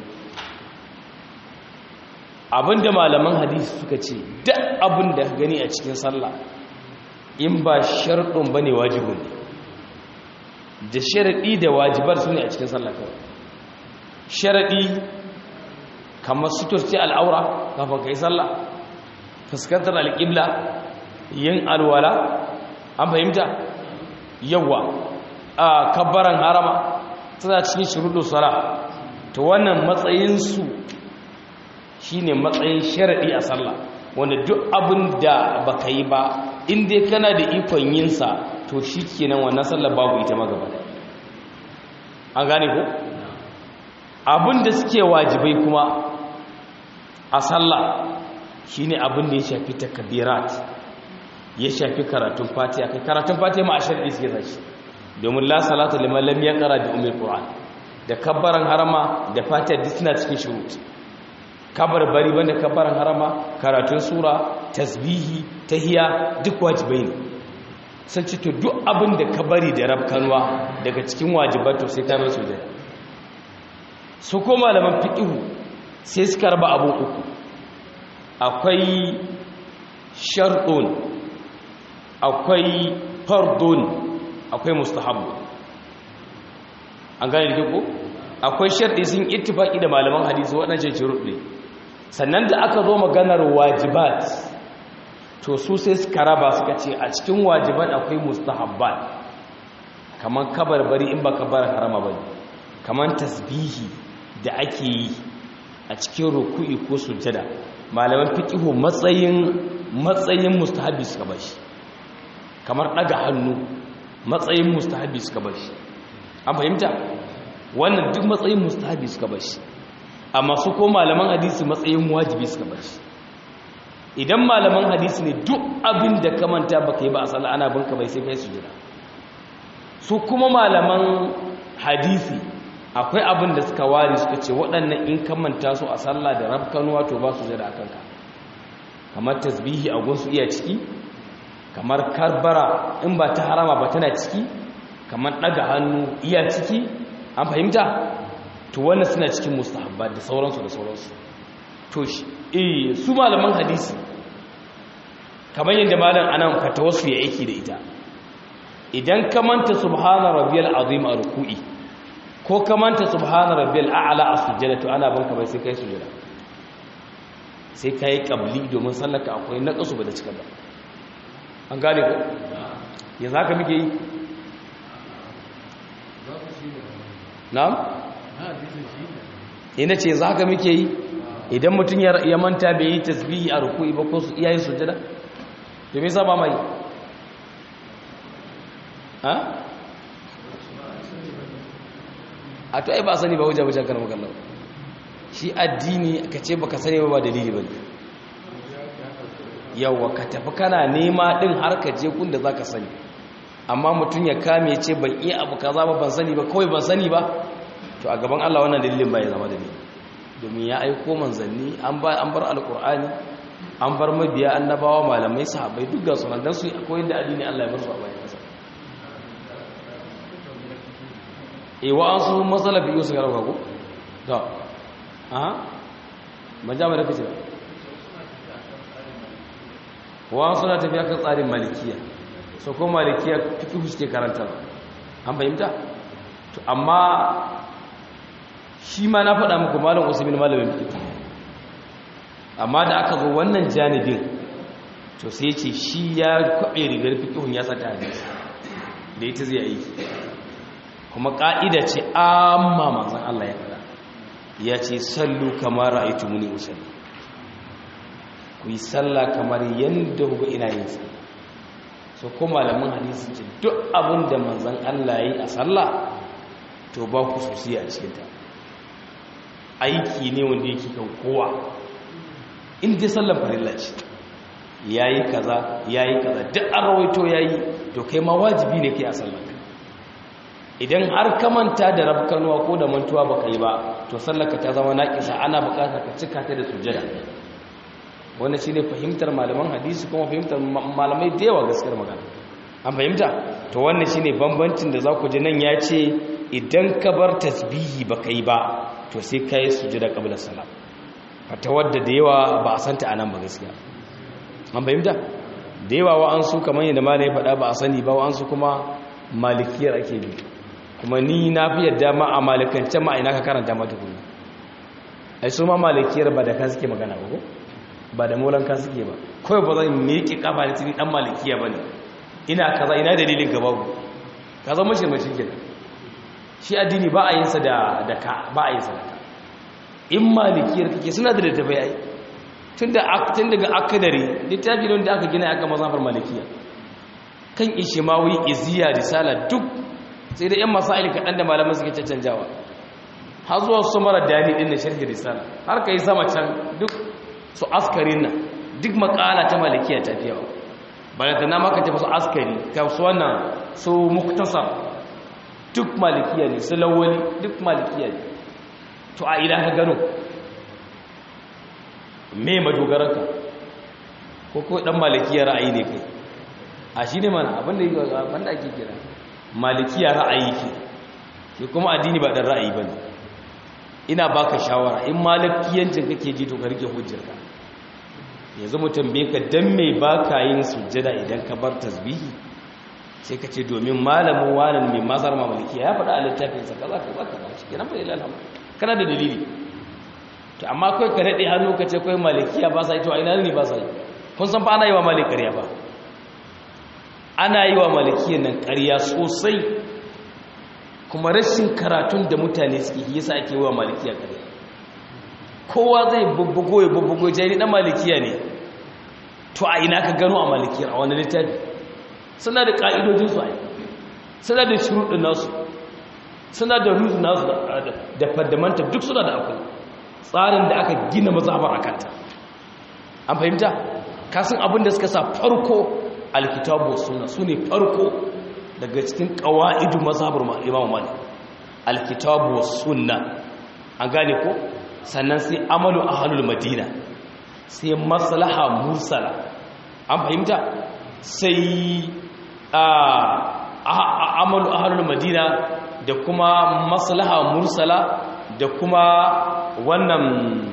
abinda malaman hadisi suka ce duk abin da gani a cikin sallah in ba sharɗin ba ne wajibin ne da sharaɗi da wajibar su ne a cikin sallah kawai sharaɗi kamar suturci al'aura kafin kai sallah fuskantar alƙibla yin alwala an fahimta yawa a kabbaran harama suna cikin shuruɗu sala ta wannan matsayinsu shi ne matsayin sharaɗi a sallah wanda duk abin da ba ka yi ba inda kana da ikon yinsa to shi kenan wannan sallar babu ita magaba an gane ko abin da suke wajibai kuma a sallah shine abin da ya shafi takbirat ya shafi karatun fatiha kai karatun fatiha ma a sharɗi suke sashi domin la salatu liman lam yaqra bi ummil qur'an da kabbaran harama da fatiha duk suna cikin shurut kabar bari banda kabbaran harama karatun sura tasbihi tahiya duk wajibai ne sun ci to duk abin da ka bari da rafkanwa daga cikin wajibar to sai ka mai sujada su ko malaman fiqhu sai suka raba abun uku akwai sharɗun akwai fardun akwai mustahabbu an gane da ko akwai sharɗi sun ittifaki da malaman hadisi waɗancan shuruɗ ne sannan da aka zo maganar wajibat to su sai suka raba suka ce a cikin wajibat akwai mustahabbat kamar kabarbari in ba kabar harama ba kamar tasbihi da ake yi a cikin ruku'i ko sujjada malaman fiqihu matsayin matsayin mustahabi suka bashi kamar daga hannu matsayin mustahabi suka bashi an fahimta wannan duk matsayin mustahabi suka bashi amma su ko malaman hadisi matsayin wajibi suka bashi idan malaman hadisi ne duk abin da ka manta baka yi ba a sallah ana binka bai sai kai sujjada su kuma malaman hadisi akwai abin da suka ware suka ce waɗannan in ka manta su a sallah da rafkanuwa to ba su jira a kanka kamar tasbihi a gunsu iya ciki kamar karbara in ba ta harama ba tana ciki kamar ɗaga hannu iya ciki an fahimta to wannan suna cikin mustahabba da sauransu da sauransu to eh su malaman hadisi kamar yadda malam anan fatawarsu ya aiki da ita idan ka manta subhana rabbiyal azim a ruku'i ko ka manta subhana rabbiyal a'la a sujjada to ana banka bai sai kai sujjada sai kai qabli domin sallaka akwai naqasu ba da cika ba an gane ko yanzu haka muke yi na'am ina ce yanzu haka muke yi idan mutum ya manta bai yi tasbihi a ruku'i ba ko su iyayen sujjada to me yasa ba mai ha a to ai ba sani ba hujja hujja kan magana shi addini ka ce baka sani ba ba dalili bane yawa ka tafi kana nema din har ka je kun da zaka sani amma mutum ya kame ce ban iya abu kaza ba ban sani ba kawai ban sani ba to a gaban Allah wannan dalilin bai zama dalili domin ya aiko manzanni an ba an bar alqur'ani an bar mabiya annabawa malamai sahabbai duk ga sunan dan su akwai da addini Allah ya bar su a bayan kasa e wa an su matsala biyu su garauka ko? da aha ban jami da kace wa an suna tafiya kan tsarin malikiya so ko malikiya fikihu suke karanta an fahimta to amma shi ma na faɗa muku malam usmin malamin fikihu amma da aka zo wannan janibin to sai ce shi ya kwaɓe rigar fikihun ya sata hadisi da ita zai aiki kuma ƙa'ida ce amma manzan Allah ya fara ya ce sallu kamar ra'aitu muni usalli ku yi sallah kamar yadda ku ina yin sa so ko malamin hadisi ce duk abin da manzan Allah ya yi a sallah to ba ku sosai a cikinta aiki ne wanda yake kan kowa in dai sallar farilla ce ya yi kaza ya yi kaza duk an rawaito ya yi to kai ma wajibi ne kai a sallar idan har ka manta da rafkanuwa ko da mantuwa baka yi ba to sallaka ta zama naƙisa ana buƙatar ka cika ta da sujjada wannan shine fahimtar malaman hadisi kuma fahimtar malamai da yawa gaskiyar magana an fahimta to wannan shine bambancin da za ku ji nan ya ce idan ka bar tasbihi baka yi ba to sai ka yi sujjada qabla salam fata wadda da yawa ba a santa anan ba gaskiya an fahimta da yawa wa'ansu kamar yadda malai faɗa ba a sani ba wa'ansu kuma malikiyar ake bi kuma ni na fi yadda ma a malikance ma ina ka karanta mata kuma ai su ma malikiyar ba da ka suke magana ba ko ba da molan ka suke ba kawai ba zan miƙe kafa da tuni dan malikiya ba ne ina kaza ina dalilin gaba ku ka zama shi mashi kenan shi addini ba a yin sa da da ka ba a yin sa da ka in malikiyar kake suna da littafai ai tun da tun daga akadari littafi ne wanda aka gina aka mazafar malikiya kan ishimawi iziya risala duk sai da 'yan masail kaɗan da malaman suke cancanjawa har zuwa su mara dani ɗin na sharhi risala har ka yi sama can duk su askarin nan duk makala ta malikiya ta fiye ba bayan da na maka tafi su askari ka su wannan su muktasar duk malikiya ne su lawali duk malikiya ne to a ina ka gano me madogararka ko ko dan malikiya ra'ayi ne kai a shi ne mana abinda yi abinda ake kira malikiya ra'ayi ke ke kuma addini ba dan ra'ayi ba ne ina baka shawara in malikiyancin kake ji to ka rike hujjarka yanzu mu tambaye ka dan me baka yin sujjada idan ka bar tasbihi sai ka ce domin malamin wanan mai mazar malikiya ya faɗa a littafin sa kaza kaza kaza shi kenan fa ilal kana da dalili to amma kai ka daɗe hannu ka ce kai malikiya ba sa yi to a ina ne ba sa yi kun san fa ana yi wa malik ƙarya ba ana yi wa malikiya nan ƙarya sosai kuma rashin karatun da mutane suke yi yasa ake yi wa malikiya ƙarya kowa zai bubbugo ya bubbugo ya ni dan malikiya ne to a ina ka gano a malikiyar a wani littafi suna da ƙa'idojinsu a yi suna da shuruɗin nasu suna da ruzu nasu da faddamanta duk suna da akwai tsarin da aka gina mazabar a kanta an fahimta kasan abin da suka sa farko alkitabu suna su ne farko daga cikin ƙawa'idu mazabar imamu malik alkitabu suna an gane ko sannan sai amalu a halul madina sai maslaha mursala an fahimta sai amalu a halul madina da kuma maslaha mursala da kuma wannan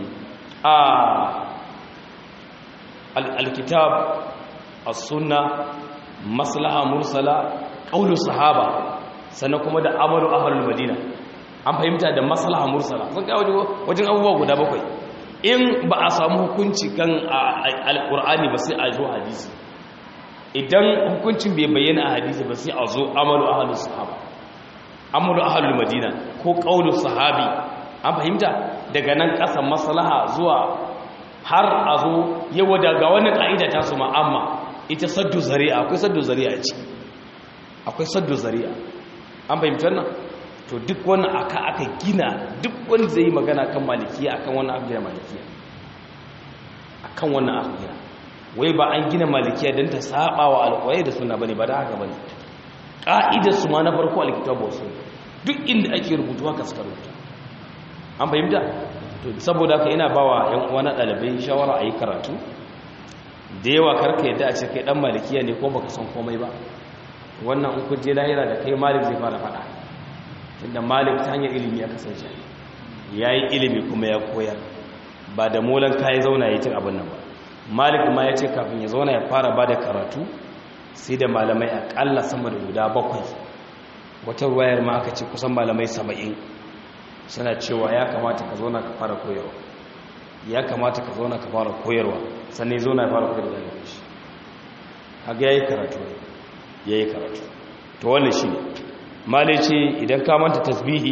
alkitab as-sunna maslaha mursala qaulu sahaba sannan kuma da amalu ahlul madina an fahimta da maslaha mursala sun kai wajen abubuwa guda bakwai in ba a samu hukunci kan alqur'ani ba sai a zo hadisi idan hukuncin bai bayyana a hadisi ba sai a zo amalu ahlus sahaba amalu ahlul madina ko qaulu sahabi an fahimta daga nan kasan maslaha zuwa har a zo yawa daga wani ka'ida ta su ma'amma ita saddu zari'a akwai saddu zari'a ce akwai saddu zari'a an fahimtar nan to duk wani aka aka gina duk wani zai yi magana kan malikiya akan wani abu gina malikiya akan wani abu gina wai ba an gina malikiya don ta saba wa alƙwaye da suna bane ba da haka bane ƙa'idar su ma na farko alkitabu wasu duk inda ake rubutu haka suka rubuta an fahimta to saboda haka ina bawa yan uwa na ɗalibai shawara a yi karatu da yawa karka yadda a ce kai ɗan malikiya ne ko baka san komai ba wannan in kun je lahira da kai malik zai fara faɗa tunda malik ta hanyar ilimi ya kasance ya yi ilimi kuma ya koyar ba da molan kayan zauna ya cin abin nan ba malik ma ya ce kafin ya zauna ya fara ba da karatu sai da malamai aƙalla sama da guda bakwai wata ruwayar ma aka ce kusan malamai saba'in suna cewa ya kamata ka zauna ka fara koyarwa ya kamata ka zauna ka fara koyarwa sannan zauna ya fara koyarwa da shi haka ya yi karatu ya yi karatu to wannan shi ne male ce idan ka manta tasbihi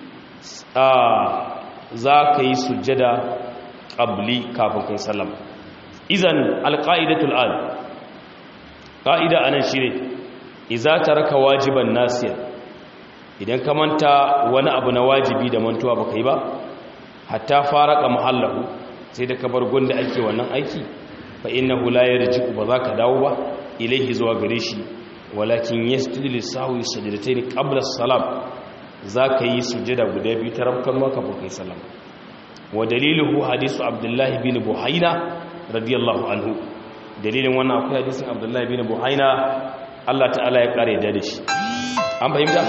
za ka yi sujjada ƙabli kafin kai sallama izan alƙa'idatul al ƙa'ida a nan shi ne iza ta raka wajiban nasiyar idan ka manta wani abu na wajibi da mantuwa baka yi ba hatta faraka muhallahu sai da ka bar gunda ake wannan aiki fa innahu la yarji'u ba za ka dawo ba ilaihi zuwa gare shi walakin yasjudu lisahwi sajdatayn qabla as-salam zaka yi sujada guda biyu ta rabkan maka ba kai salam wa daliluhu hadisu abdullahi bin buhaina radiyallahu anhu dalilin wannan akwai hadisin abdullahi bin buhaina Allah ta'ala ya kare da shi an fahimta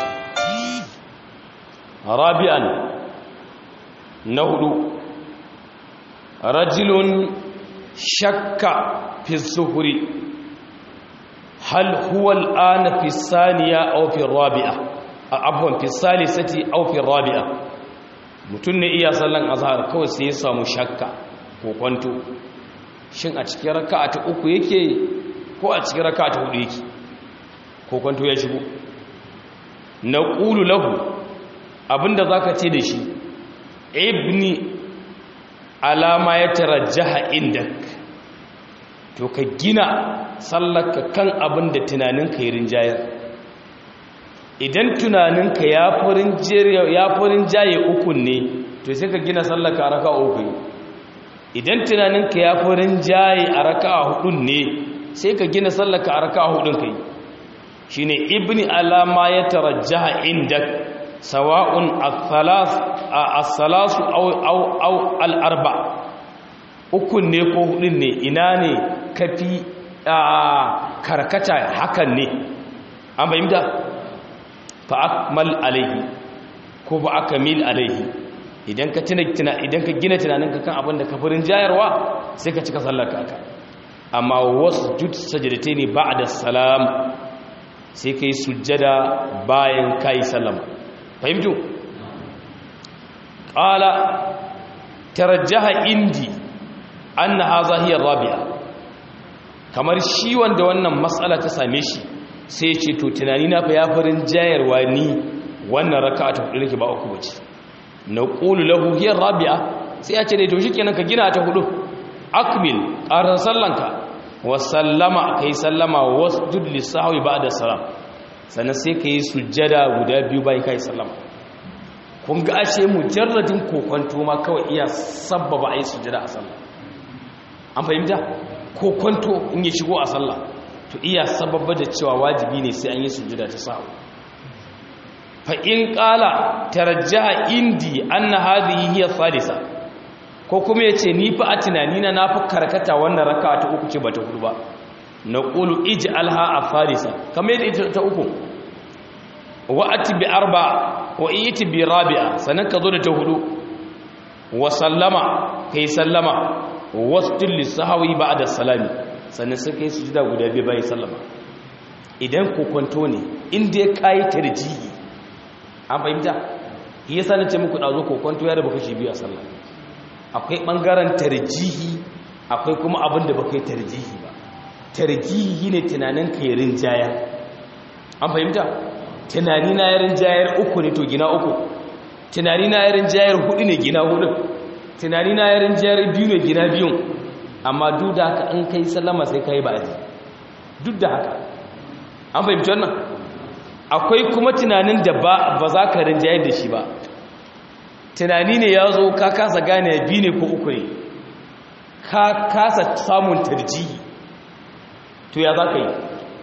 rabi'an na hudu rajulun shakka fi zuhuri hal huwa al'ana fi saniya aw fi rabi'a afwan fi salisati aw fi rabi'a mutun ne iya sallan azhar kawai sai ya samu shakka ko kwanto shin a cikin raka'a ta uku yake ko a cikin raka'a ta hudu yake ko kwanto ya shigo naqulu lahu abinda zaka ce da shi ibni alama ya tarajjaha indak to ka gina sallaka kan abin da tunaninka yi rinjayar idan tunaninka ya furin jaye ukun ne to sai ka gina sallaka a raka uku idan tunaninka ya furin jaye a raka hudun ne sai ka gina sallaka a raka hudun kai shi ne ibni alama ya tarajjaha indak sawa'un as-salasu aw al-arba ukun ne ko hudun ne ina ne kafi karkata hakan ne an bayyana fa akmal alaihi ko ba akmil alaihi idan ka tuna idan ka gina tunaninka kan abin da kafirin jayarwa sai ka cika sallar ka amma wasjud sajdatayn ba'da salam sai kai sujjada bayan kai sallama fahimtu qala tarajjaha indi anna hadha hiya rabi'a kamar shi wanda wannan matsala ta same shi sai ce to tunani na fa ya farin jayarwa ni wannan raka'a ta hudu nake ba uku bace na qulu lahu hiya rabi'a sai ya ce dai to shikenan ka gina ta hudu akmil qaran sallanka wa sallama kai sallama wasjud lisahwi ba'da salam sannan sai kai sujjada guda biyu bai kai sallama kun ga ashe mujarradin kokonto ma kawai iya sabbaba ai sujjada a sallah an fahimta kokonto in ya shigo a sallah to iya sababba da cewa wajibi ne sai an yi sujjada ta sahu fa in qala tarajjaha indi anna hadhihi hiya thalitha ko kuma yace ni fa a tunanina na fa karkata wannan raka'a ta uku ce bata hudu ba naqulu ij'alha afarisa kamar yadda ita ta uku wa ati bi arba wa iti bi rabi'a sanan ka zo da ta hudu wa sallama kai sallama wasjud lisahwi ba'da salami sannan sai kai sujuda guda biyu bayan sallama idan kokonto ne inda ya kai tarjihi an fahimta yasa nace muku dazo kokonto ya raba kashi biyu a sallah akwai bangaren tarjihi akwai kuma abin da baka yi tarjihi ba tarjihi ne tunanin ka yi rinjaya an fahimta tunani na yarin jayar uku ne to gina uku tunani na yarin jayar hudu ne gina hudu tunani na yarin jayar biyu ne gina biyun amma duk da haka in kai sallama sai kai ba aji duk da haka an fahimci wannan akwai kuma tunanin da ba za ka rinjayar da shi ba tunani ne ya zo ka kasa gane biyu ne ko uku ne ka kasa samun tarjihi to ya za ka yi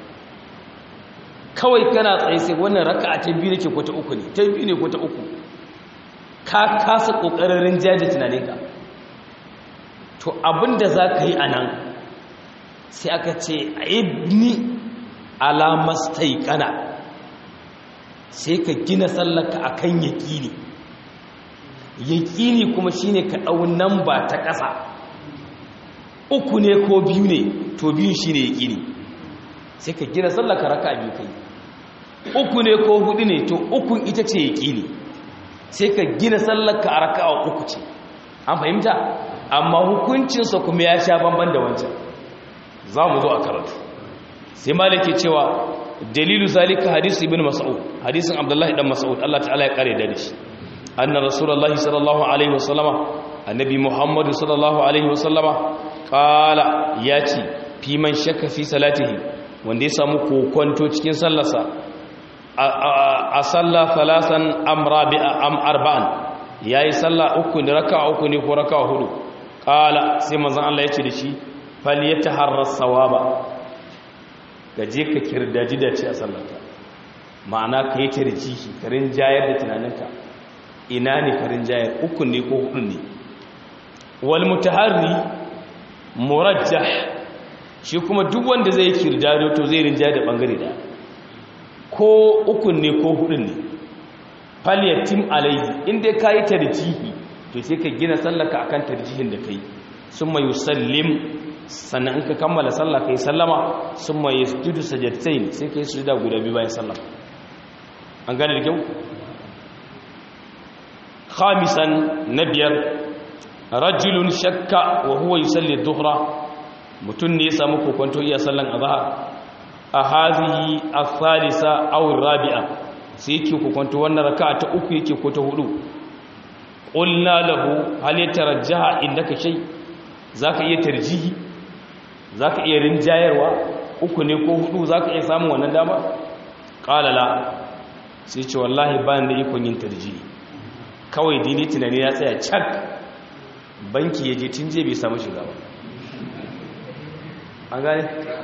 kawai kana tsaye sai wannan raka a ta biyu ne ke ko ta uku ne ta biyu ne ko ta uku ka kasa ƙoƙarin rinjayar da tunaninka to abinda za ka yi a nan sai aka ce ibni alamastai kana sai ka gina sallaka a kan yaƙini yaƙini kuma shi ne ka ɗau nan ba ta ƙasa uku ne ko biyu ne to biyu shi ne yaƙini sai ka gina sallaka raka biyu kai uku ne ko hudu ne to ukun ita ce yaƙini sai ka gina sallaka a raka uku ce an fahimta amma hukuncinsa kuma ya sha bamban da wancan za mu zo a karatu sai malike cewa dalilu zalika hadisi ibn mas'ud hadisin abdullahi dan mas'ud Allah ta'ala ya kare da shi anna rasulullahi sallallahu alaihi wasallama annabi muhammadu sallallahu alaihi wasallama qala yace fi man shakka fi salatihi wanda ya samu kokonto cikin sallarsa a salla thalasan am rabi'a am arba'an yayi salla uku ne raka'a uku ne ko raka'a hudu qala sai manzon Allah ya ce da shi falyataharra sawaba gaje ka kirdaji da ce a sallarka ma'ana ka yi tarjihi ka rinjayar da tunaninka ina ne ka rinjayar uku ne ko hudu ne wal mutaharri murajjah shi kuma duk wanda zai kirdado to zai rinjayar da bangare da ko uku ne ko hudu ne falyatim alaihi inda ka yi tarjihi to sai ka gina sallaka akan tarjihin da kai summa yusallim sannan in ka kammala sallah kai sallama summa yasjudu sajdatain sai kai sujuda guda biyu bayan sallama an gane da kyau khamisan nabiyar rajulun shakka wa huwa yusalli dhuhra mutun ne ya samu kokonto iya sallan azhar a hadhihi ath-thalitha aw ar-rabi'a sai yake kokonto wannan raka'a ta uku yake ko ta hudu qulna lahu hal yatarajjaha indaka shay zaka iya tarjihi zaka iya rinjayarwa uku ne ko hudu zaka iya samun wannan dama qala la sai ce wallahi ba da ikon yin tarjihi kawai dini tunani ya tsaya cak banki ya je tun je bai samu shiga ba an gane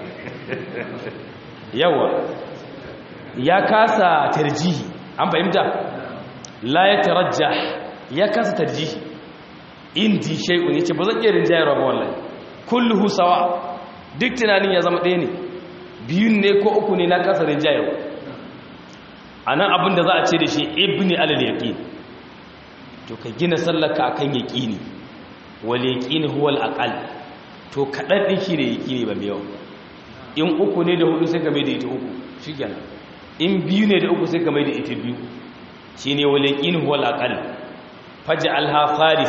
yawa ya kasa tarjihi an fahimta la ya tarajja ya kasa tarjihi indi shay'un yace ba zan iya rinjayarwa ba wallahi kulluhu sawa duk tunanin ya zama ɗaya ne biyun ne ko uku ne na kasa rinjayarwa anan abin da za a ce da shi ibni alal yaqin to ka gina sallaka akan yaqini wal yaqini huwa al aqal to kadan din shi ne yaqini ba mai yawa in uku ne da hudu sai ka mai da ita uku shikenan in biyu ne da uku sai ka mai da ita biyu shine wal yaqini huwa al aqal faj'alha farisa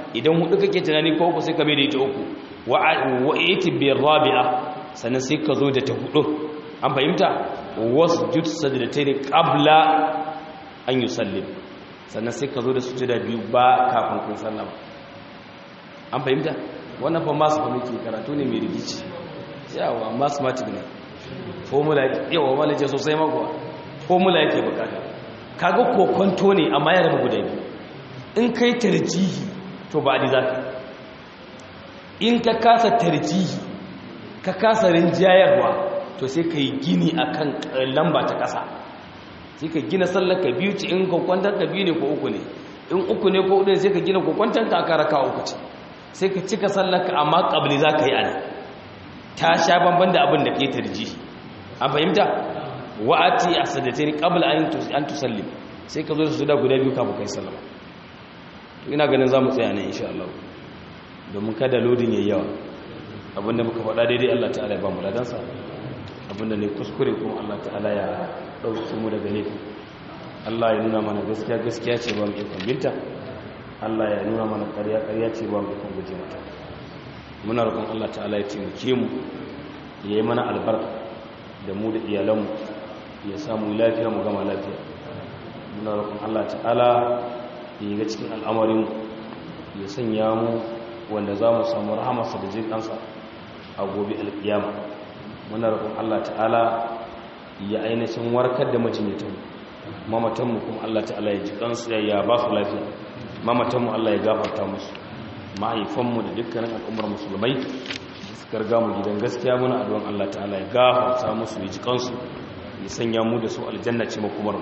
idan hudu kake tunani ko uku sai ka bai da ita uku wa iti bi rabi'a sannan sai ka zo da ta hudu an fahimta wasjud sajdatayn qabla an yusallim sannan sai ka zo da sujuda biyu ba kafin kun sallama an fahimta wannan fa masu fa muke karatu ne mai rigici yawa mathematics ne formula yawa malaje sosai mako formula yake bukata kaga kokonto ne amma ya rabu guda biyu in kai tarjihi to ba adi zaka in ka kasa tarjihi ka kasa rinjayarwa to sai ka yi gini akan lamba ta kasa sai ka gina sallar ka biyu ce in kokwantar ka biyu ne ko uku ne in uku ne ko uku ne sai ka gina kokwantar ka aka raka uku ce sai ka cika sallar ka amma kabli za ka yi ana ta sha banban da abin da ke tarjihi an fahimta wa'ati a sadatain qabla an tusallim sai ka zo da su da guda biyu kafin kai sallama to ina ganin zamu tsaya ne insha Allah domin kada lodin yayi yawa abinda muka faɗa daidai Allah ta'ala ya ba mu ladansa abinda ne kuskure kuma Allah ta'ala ya dauke mu daga laifi Allah ya nuna mana gaskiya gaskiya ce ba mu ikon binta Allah ya nuna mana ƙarya ƙarya ce ba mu ikon guje mata muna roƙon Allah ta'ala ya taimake mu ya yi mana albarka da mu da iyalanmu ya samu lafiya mu gama lafiya muna roƙon Allah ta'ala ya ga cikin al'amarin ya sanya mu wanda za mu samu rahamarsa da jin ɗansa a gobe alƙiyama muna roƙon Allah ta'ala ya ainihin warkar da majinyatanmu mamatanmu kuma Allah ta'ala ya ji kansu ya ba su lafiya mamatanmu Allah ya gafarta musu mahaifanmu da dukkanin al'ummar musulmai suka riga mu gidan gaskiya muna addu'an Allah ta'ala ya gafarta musu ya ji kansu ya sanya mu da su aljanna ce makomar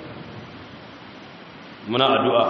muna addu'a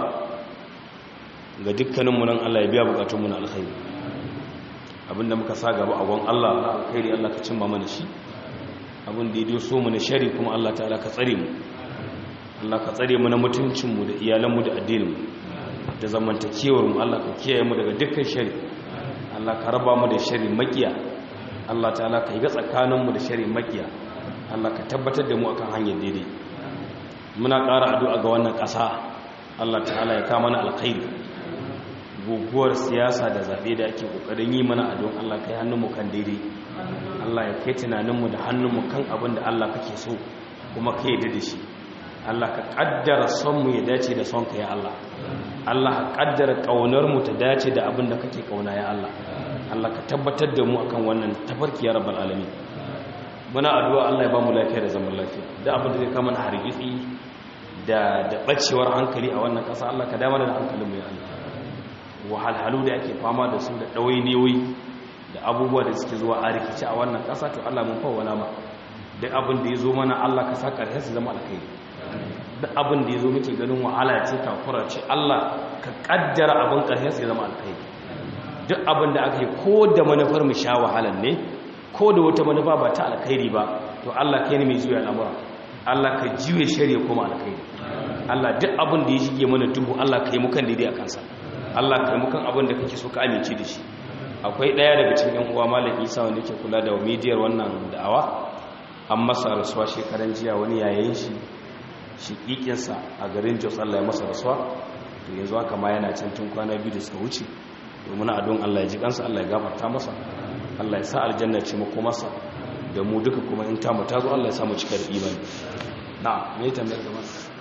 ga dukkanin mu nan Allah ya biya bukatun mu na alkhairi abinda muka sa gaba a gon Allah na alkhairi Allah ka cimma mana shi abin da ya so mu na shari kuma Allah ta'ala ka tsare mu Allah ka tsare mu na mutuncin mu da iyalan mu da addinin mu da zamantakewar mu Allah ka kiyaye mu daga dukkan shari Allah ka raba mu da shari makiya Allah ta'ala ka yi ga tsakanin mu da shari makiya Allah ka tabbatar da mu akan hanyar daidai muna ƙara addu'a ga wannan ƙasa Allah ta'ala ya kama mana alkhairi guguwar siyasa da zaɓe da ake ƙoƙarin yi mana addu'an Allah kai hannunmu kan daidai Allah ya kai tunaninmu da hannunmu kan abin da Allah kake so kuma ka yi da shi Allah ka ƙaddara sonmu ya dace da sonka ya Allah Allah ka ƙaddara ƙaunarmu ta dace da abin da kake ƙauna ya Allah Allah ka tabbatar da mu akan wannan tafarki ya rabbal alamin muna addu'a Allah ya ba mu lafiya da zaman lafiya da abin da zai kama na hargitsi da da bacewar hankali a wannan ƙasa Allah ka damar da hankalin mu ya Allah wahalhalu da ake fama da su da ɗawainiyoyi da abubuwa da suke zuwa a rikici a wannan ƙasa to Allah mun fawwala ma duk abin da ya zo mana Allah ka sa ƙarshe su zama alkhairi duk abin da ya zo muke ganin wahala ce takura ce Allah ka ƙaddara abin ƙarshe su zama alkhairi duk abin da aka yi ko da manufar mu sha wahalan ne ko da wata manufa ba ta alkhairi ba to Allah kai ne mai juya al'amura Allah ka juye shari'a kuma alkhairi Allah duk abin da ya shige mana duhu Allah kai mu kan daidai a kansa Allah kai mu kan abin da kake so ka amince da shi akwai daya daga cikin yan uwa Malam Isa wanda yake kula da midiyar wannan da'awa an masa rasuwa shekaran jiya wani yayin shi shiƙiƙin sa a garin Jos Allah ya masa rasuwa to yanzu haka ma yana can tun kwana biyu da suka wuce domin adon Allah ya ji kansa Allah ya gafarta masa Allah ya sa aljanna ce mako masa da mu duka kuma in tamu ta zo Allah ya samu cika da imani na me tambayar gaba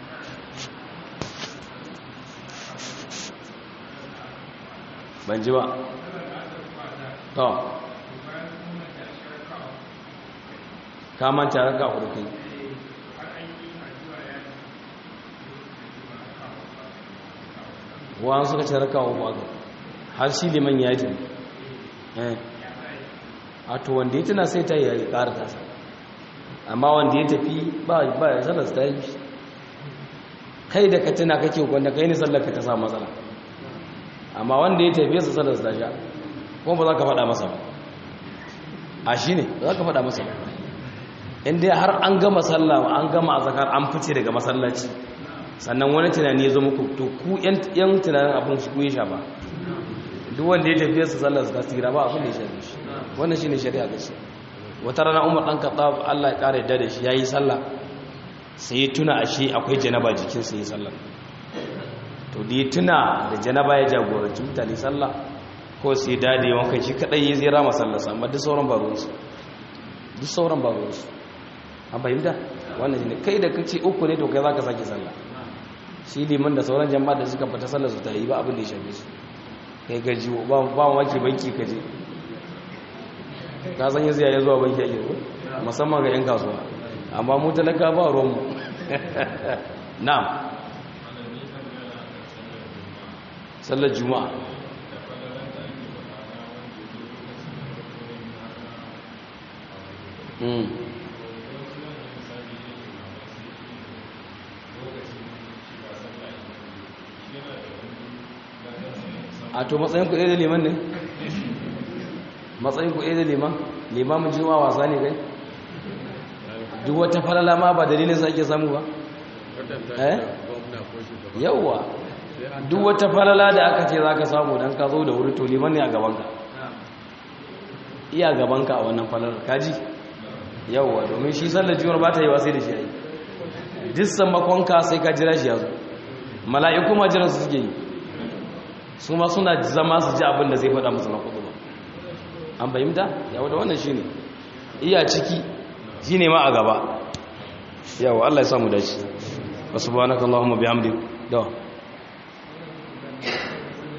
ban ji ba to ka manta raka hudu kai wa'an suka ce raka uku aka har shi liman ya yi a to wanda ya tuna sai ta yi ƙara tasa amma wanda ya tafi ba ya sallar ta yi kai da ka tuna kake wanda kai ne sallar ka ta sa matsala amma wanda ya tafi su sallar ta sha kuma ba za ka faɗa masa ba a shi ne ba za ka faɗa masa ba inda har an gama sallah an gama a zakar an fice daga masallaci sannan wani tunani ya zo muku to ku yan tunanin abin su kuyi sha ba duk wanda ya tafiye su sallar su tasira ba abin da ya shafi shi wannan shi ne shari'a gaske wata rana umar ɗan kaɗa allah ya ƙara yadda da shi ya yi sallah sai ya tuna a shi akwai janaba jikinsa ya sallar to da ya tuna da janaba ya jagoranci mutane sallah ko sai dade wankan shi kadai ya zira masallasa amma duk sauran ba ruwansu duk sauran ba ruwansu an fahimta wannan shi ne kai da kace uku ne to kai zaka sake sallah shi liman da sauran jama'a da suka fita sallar su ta yi ba abin da ya shafe su kai gaji ba ba wake banki kaje ka san yanzu ya zuwa banki ake ko musamman ga yan kasuwa amma mu talaka ba ruwan mu na'am sallar juma'a mm a to matsayin ku ɗaya da liman ne matsayin ku ɗaya da liman limamin juma'a wasa ne kai duk wata falala ma ba dalilin sa ake samu ba eh yawwa duk wata falala da aka ce za ka samu don ka zo da wuri to liman ne a gabanka iya gabanka a wannan falalar kaji yawwa domin shi sallar jiwar ba ta yi wasai da shi yi dissan makonka sai ka jira shi ya zo mala'iku ma jiran su suke yi su ma suna zama su ji abin da zai faɗa musu na kudu ba an fahimta yawa da wannan shi ne iya ciki shi ne ma a gaba yawa allah ya samu dace wasu ba na kallahun mabi hamdi da